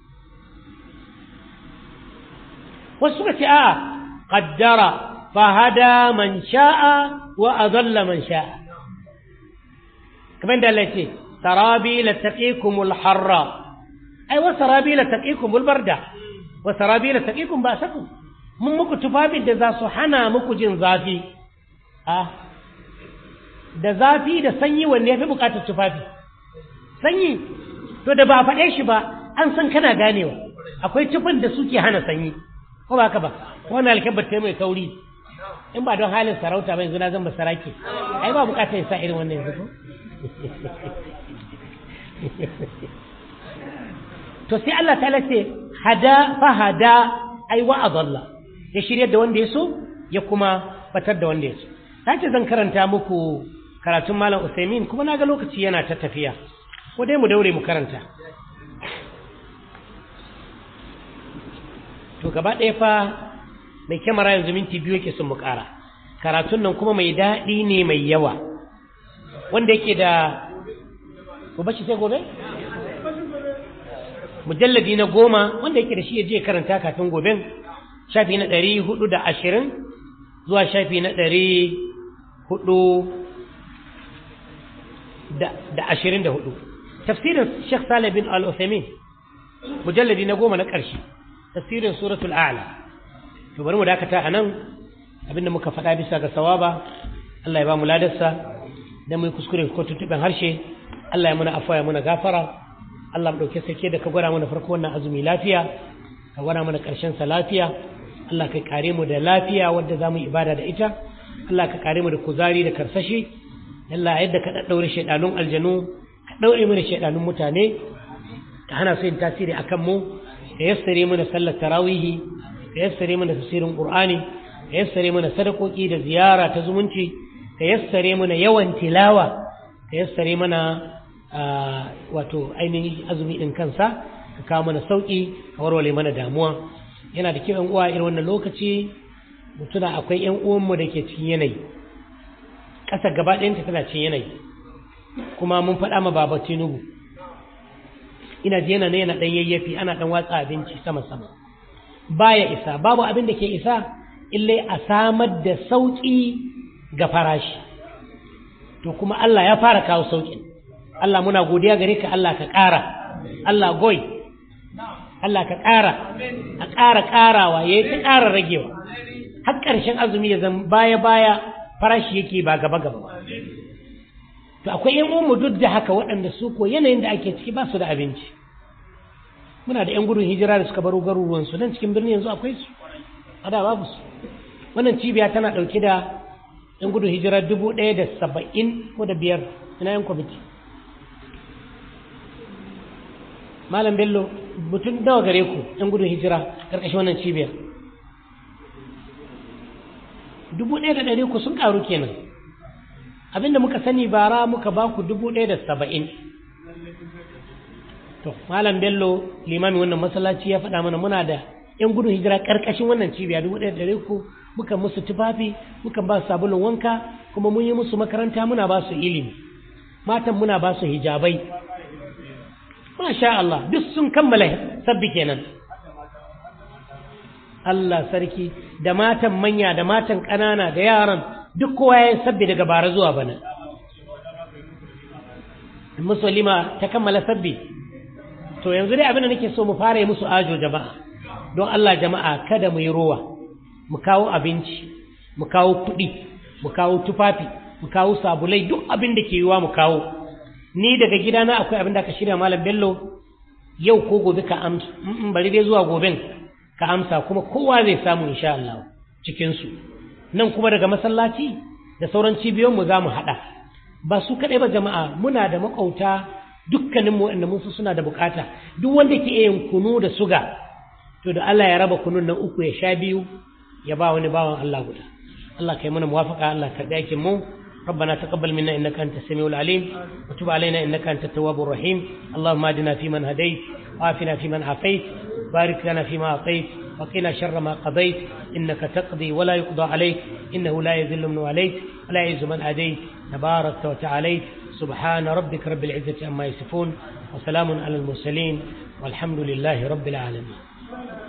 wasu suka ce a'a qaddara fahada man sha'a wa adalla man sha'a kamar da Allah ce sarabi la taqikumul harra ai wa sarabi la taqikumul barda wa sarabi la taqikum ba'sakum mun muku tufafin da za su hana muku jin zafi a da zafi da sanyi wanne ya fi bukatar tufafi sanyi to da ba a faɗe shi ba an san kana ganewa akwai tufin da suke hana sanyi ko ba ka ba wannan alkabar ta mai kauri in ba don halin sarauta ba yanzu na zan basarake ai ba bukatar ya sa irin wannan yanzu ko to sai Allah ta ce hada fa hada ai wa adalla ya shirya da wanda ya so ya kuma batar da wanda ya so ta ce zan karanta muku karatun malam Usaimin kuma na ga lokaci yana ta tafiya ko dai mu daure mu karanta to gaba ɗaya fa mai kyamara yanzu minti biyu yake sun mu ƙara karatun nan kuma mai daɗi ne mai yawa wanda yake da ko bashi sai gobe mujalladi na goma wanda yake da shi ya je karanta kafin goben shafi na ɗari hudu da ashirin zuwa shafi na ɗari hudu da ashirin da hudu tafsirin Sheikh Saleh bin Al-Uthaymeen mujalladi na goma na ƙarshe tafsirin suratul a'la to bari mu dakata a nan abinda muka faɗa bisa ga sawaba Allah ya ba mu ladarsa dan mu yi kuskure ko tuntuɓen harshe Allah ya muna afuwa ya muna gafara Allah mu ɗauke sake da ka gwada mana farko wannan azumi lafiya ka gwada mana ƙarshen sa lafiya Allah ka kare mu da lafiya wadda za mu yi ibada da ita Allah ka kare mu da kuzari da karsashi Allah yadda ka ɗaɗɗaure shaidanun aljanu ka ɗaure mana shaidanun mutane ka hana su yin tasiri akan mu ka yassare mana sallar tarawihi ka yassare mana tafsirin qur'ani ka yassare mana sadakoki da ziyara ta zumunci ka yassare mana yawan tilawa ka yassare mana wato ainihin azumi din kansa ka kawo mana sauki ka warware mana damuwa yana da kyau yan uwa irin wannan lokaci mutuna akwai yan uwanmu da ke cikin yanayi ƙasa gaba ɗayanta tana cikin yanayi kuma mun faɗa ma baba tinubu ina ji yana ne yana ɗan yayyafi ana ɗan watsa abinci sama sama baya isa babu abin da ke isa illai a samar da sauƙi ga farashi to kuma Allah ya fara kawo sauƙin Allah muna godiya gare ka Allah ka ƙara Allah goy Allah ka ƙara a ƙara ƙarawa ya yi ta ƙara ragewa har ƙarshen azumi ya zama baya baya farashi yake ba gaba gaba to akwai yan uwanmu duk da haka waɗanda su ko yanayin da ake ciki ba su da abinci muna da yan gudun hijira da suka baro garuruwan su nan cikin birni yanzu akwai su a da babu su wannan cibiya tana ɗauke da yan gudun hijira dubu ɗaya da saba'in ko da biyar ina yan kwamiti malam bello mutum nawa gare ku yan gudun hijira ƙarƙashin wannan cibiyar dubu ɗaya da ɗari ku sun ƙaru kenan abinda muka sani bara muka ba ku dubu ɗaya da saba'in to malam bello limami wannan masallaci ya faɗa mana muna da yan gudun hijira ƙarƙashin wannan cibiya dubu ɗaya da ɗari ku muka musu tufafi muka ba su sabulun wanka kuma mun yi musu makaranta muna ba su ilimi matan muna ba su hijabai masha Allah duk sun kammala sabbi kenan Allah sarki da matan manya da matan ƙanana da yaran duk kowa ya sabbi daga bara zuwa bana musulima ta kammala sabbi to yanzu dai abin da nake so mu fara yi musu ajo jama'a don Allah jama'a kada mu yi rowa mu kawo abinci mu kawo kuɗi mu kawo tufafi mu kawo sabulai duk abin da ke yiwa mu kawo ni daga gidana akwai abin da aka shirya malam bello yau ko gobe ka amsa bari dai zuwa goben ka amsa kuma kowa zai samu insha Allah cikin su nan kuma daga masallaci da sauran cibiyoyin mu zamu hada ba su kadai ba jama'a muna da makauta dukkanin mu wanda mun suna da bukata duk wanda ke yin kunu da suga to da Allah ya raba kunun nan uku ya sha biyu ya ba wani bawan Allah guda Allah kai mana muwafaka Allah ka aikin mu ربنا تقبل منا إنك أنت السميع العليم وتب علينا إنك أنت التواب الرحيم اللهم اهدنا فيمن هديت وعافنا فيمن عافيت بارك لنا فيما أعطيت وقنا شر ما قضيت إنك تقضي ولا يقضى عليك إنه لا يذل من عليك ولا يعز من أديت تباركت وتعاليت سبحان ربك رب العزة عما يصفون وسلام على المرسلين والحمد لله رب العالمين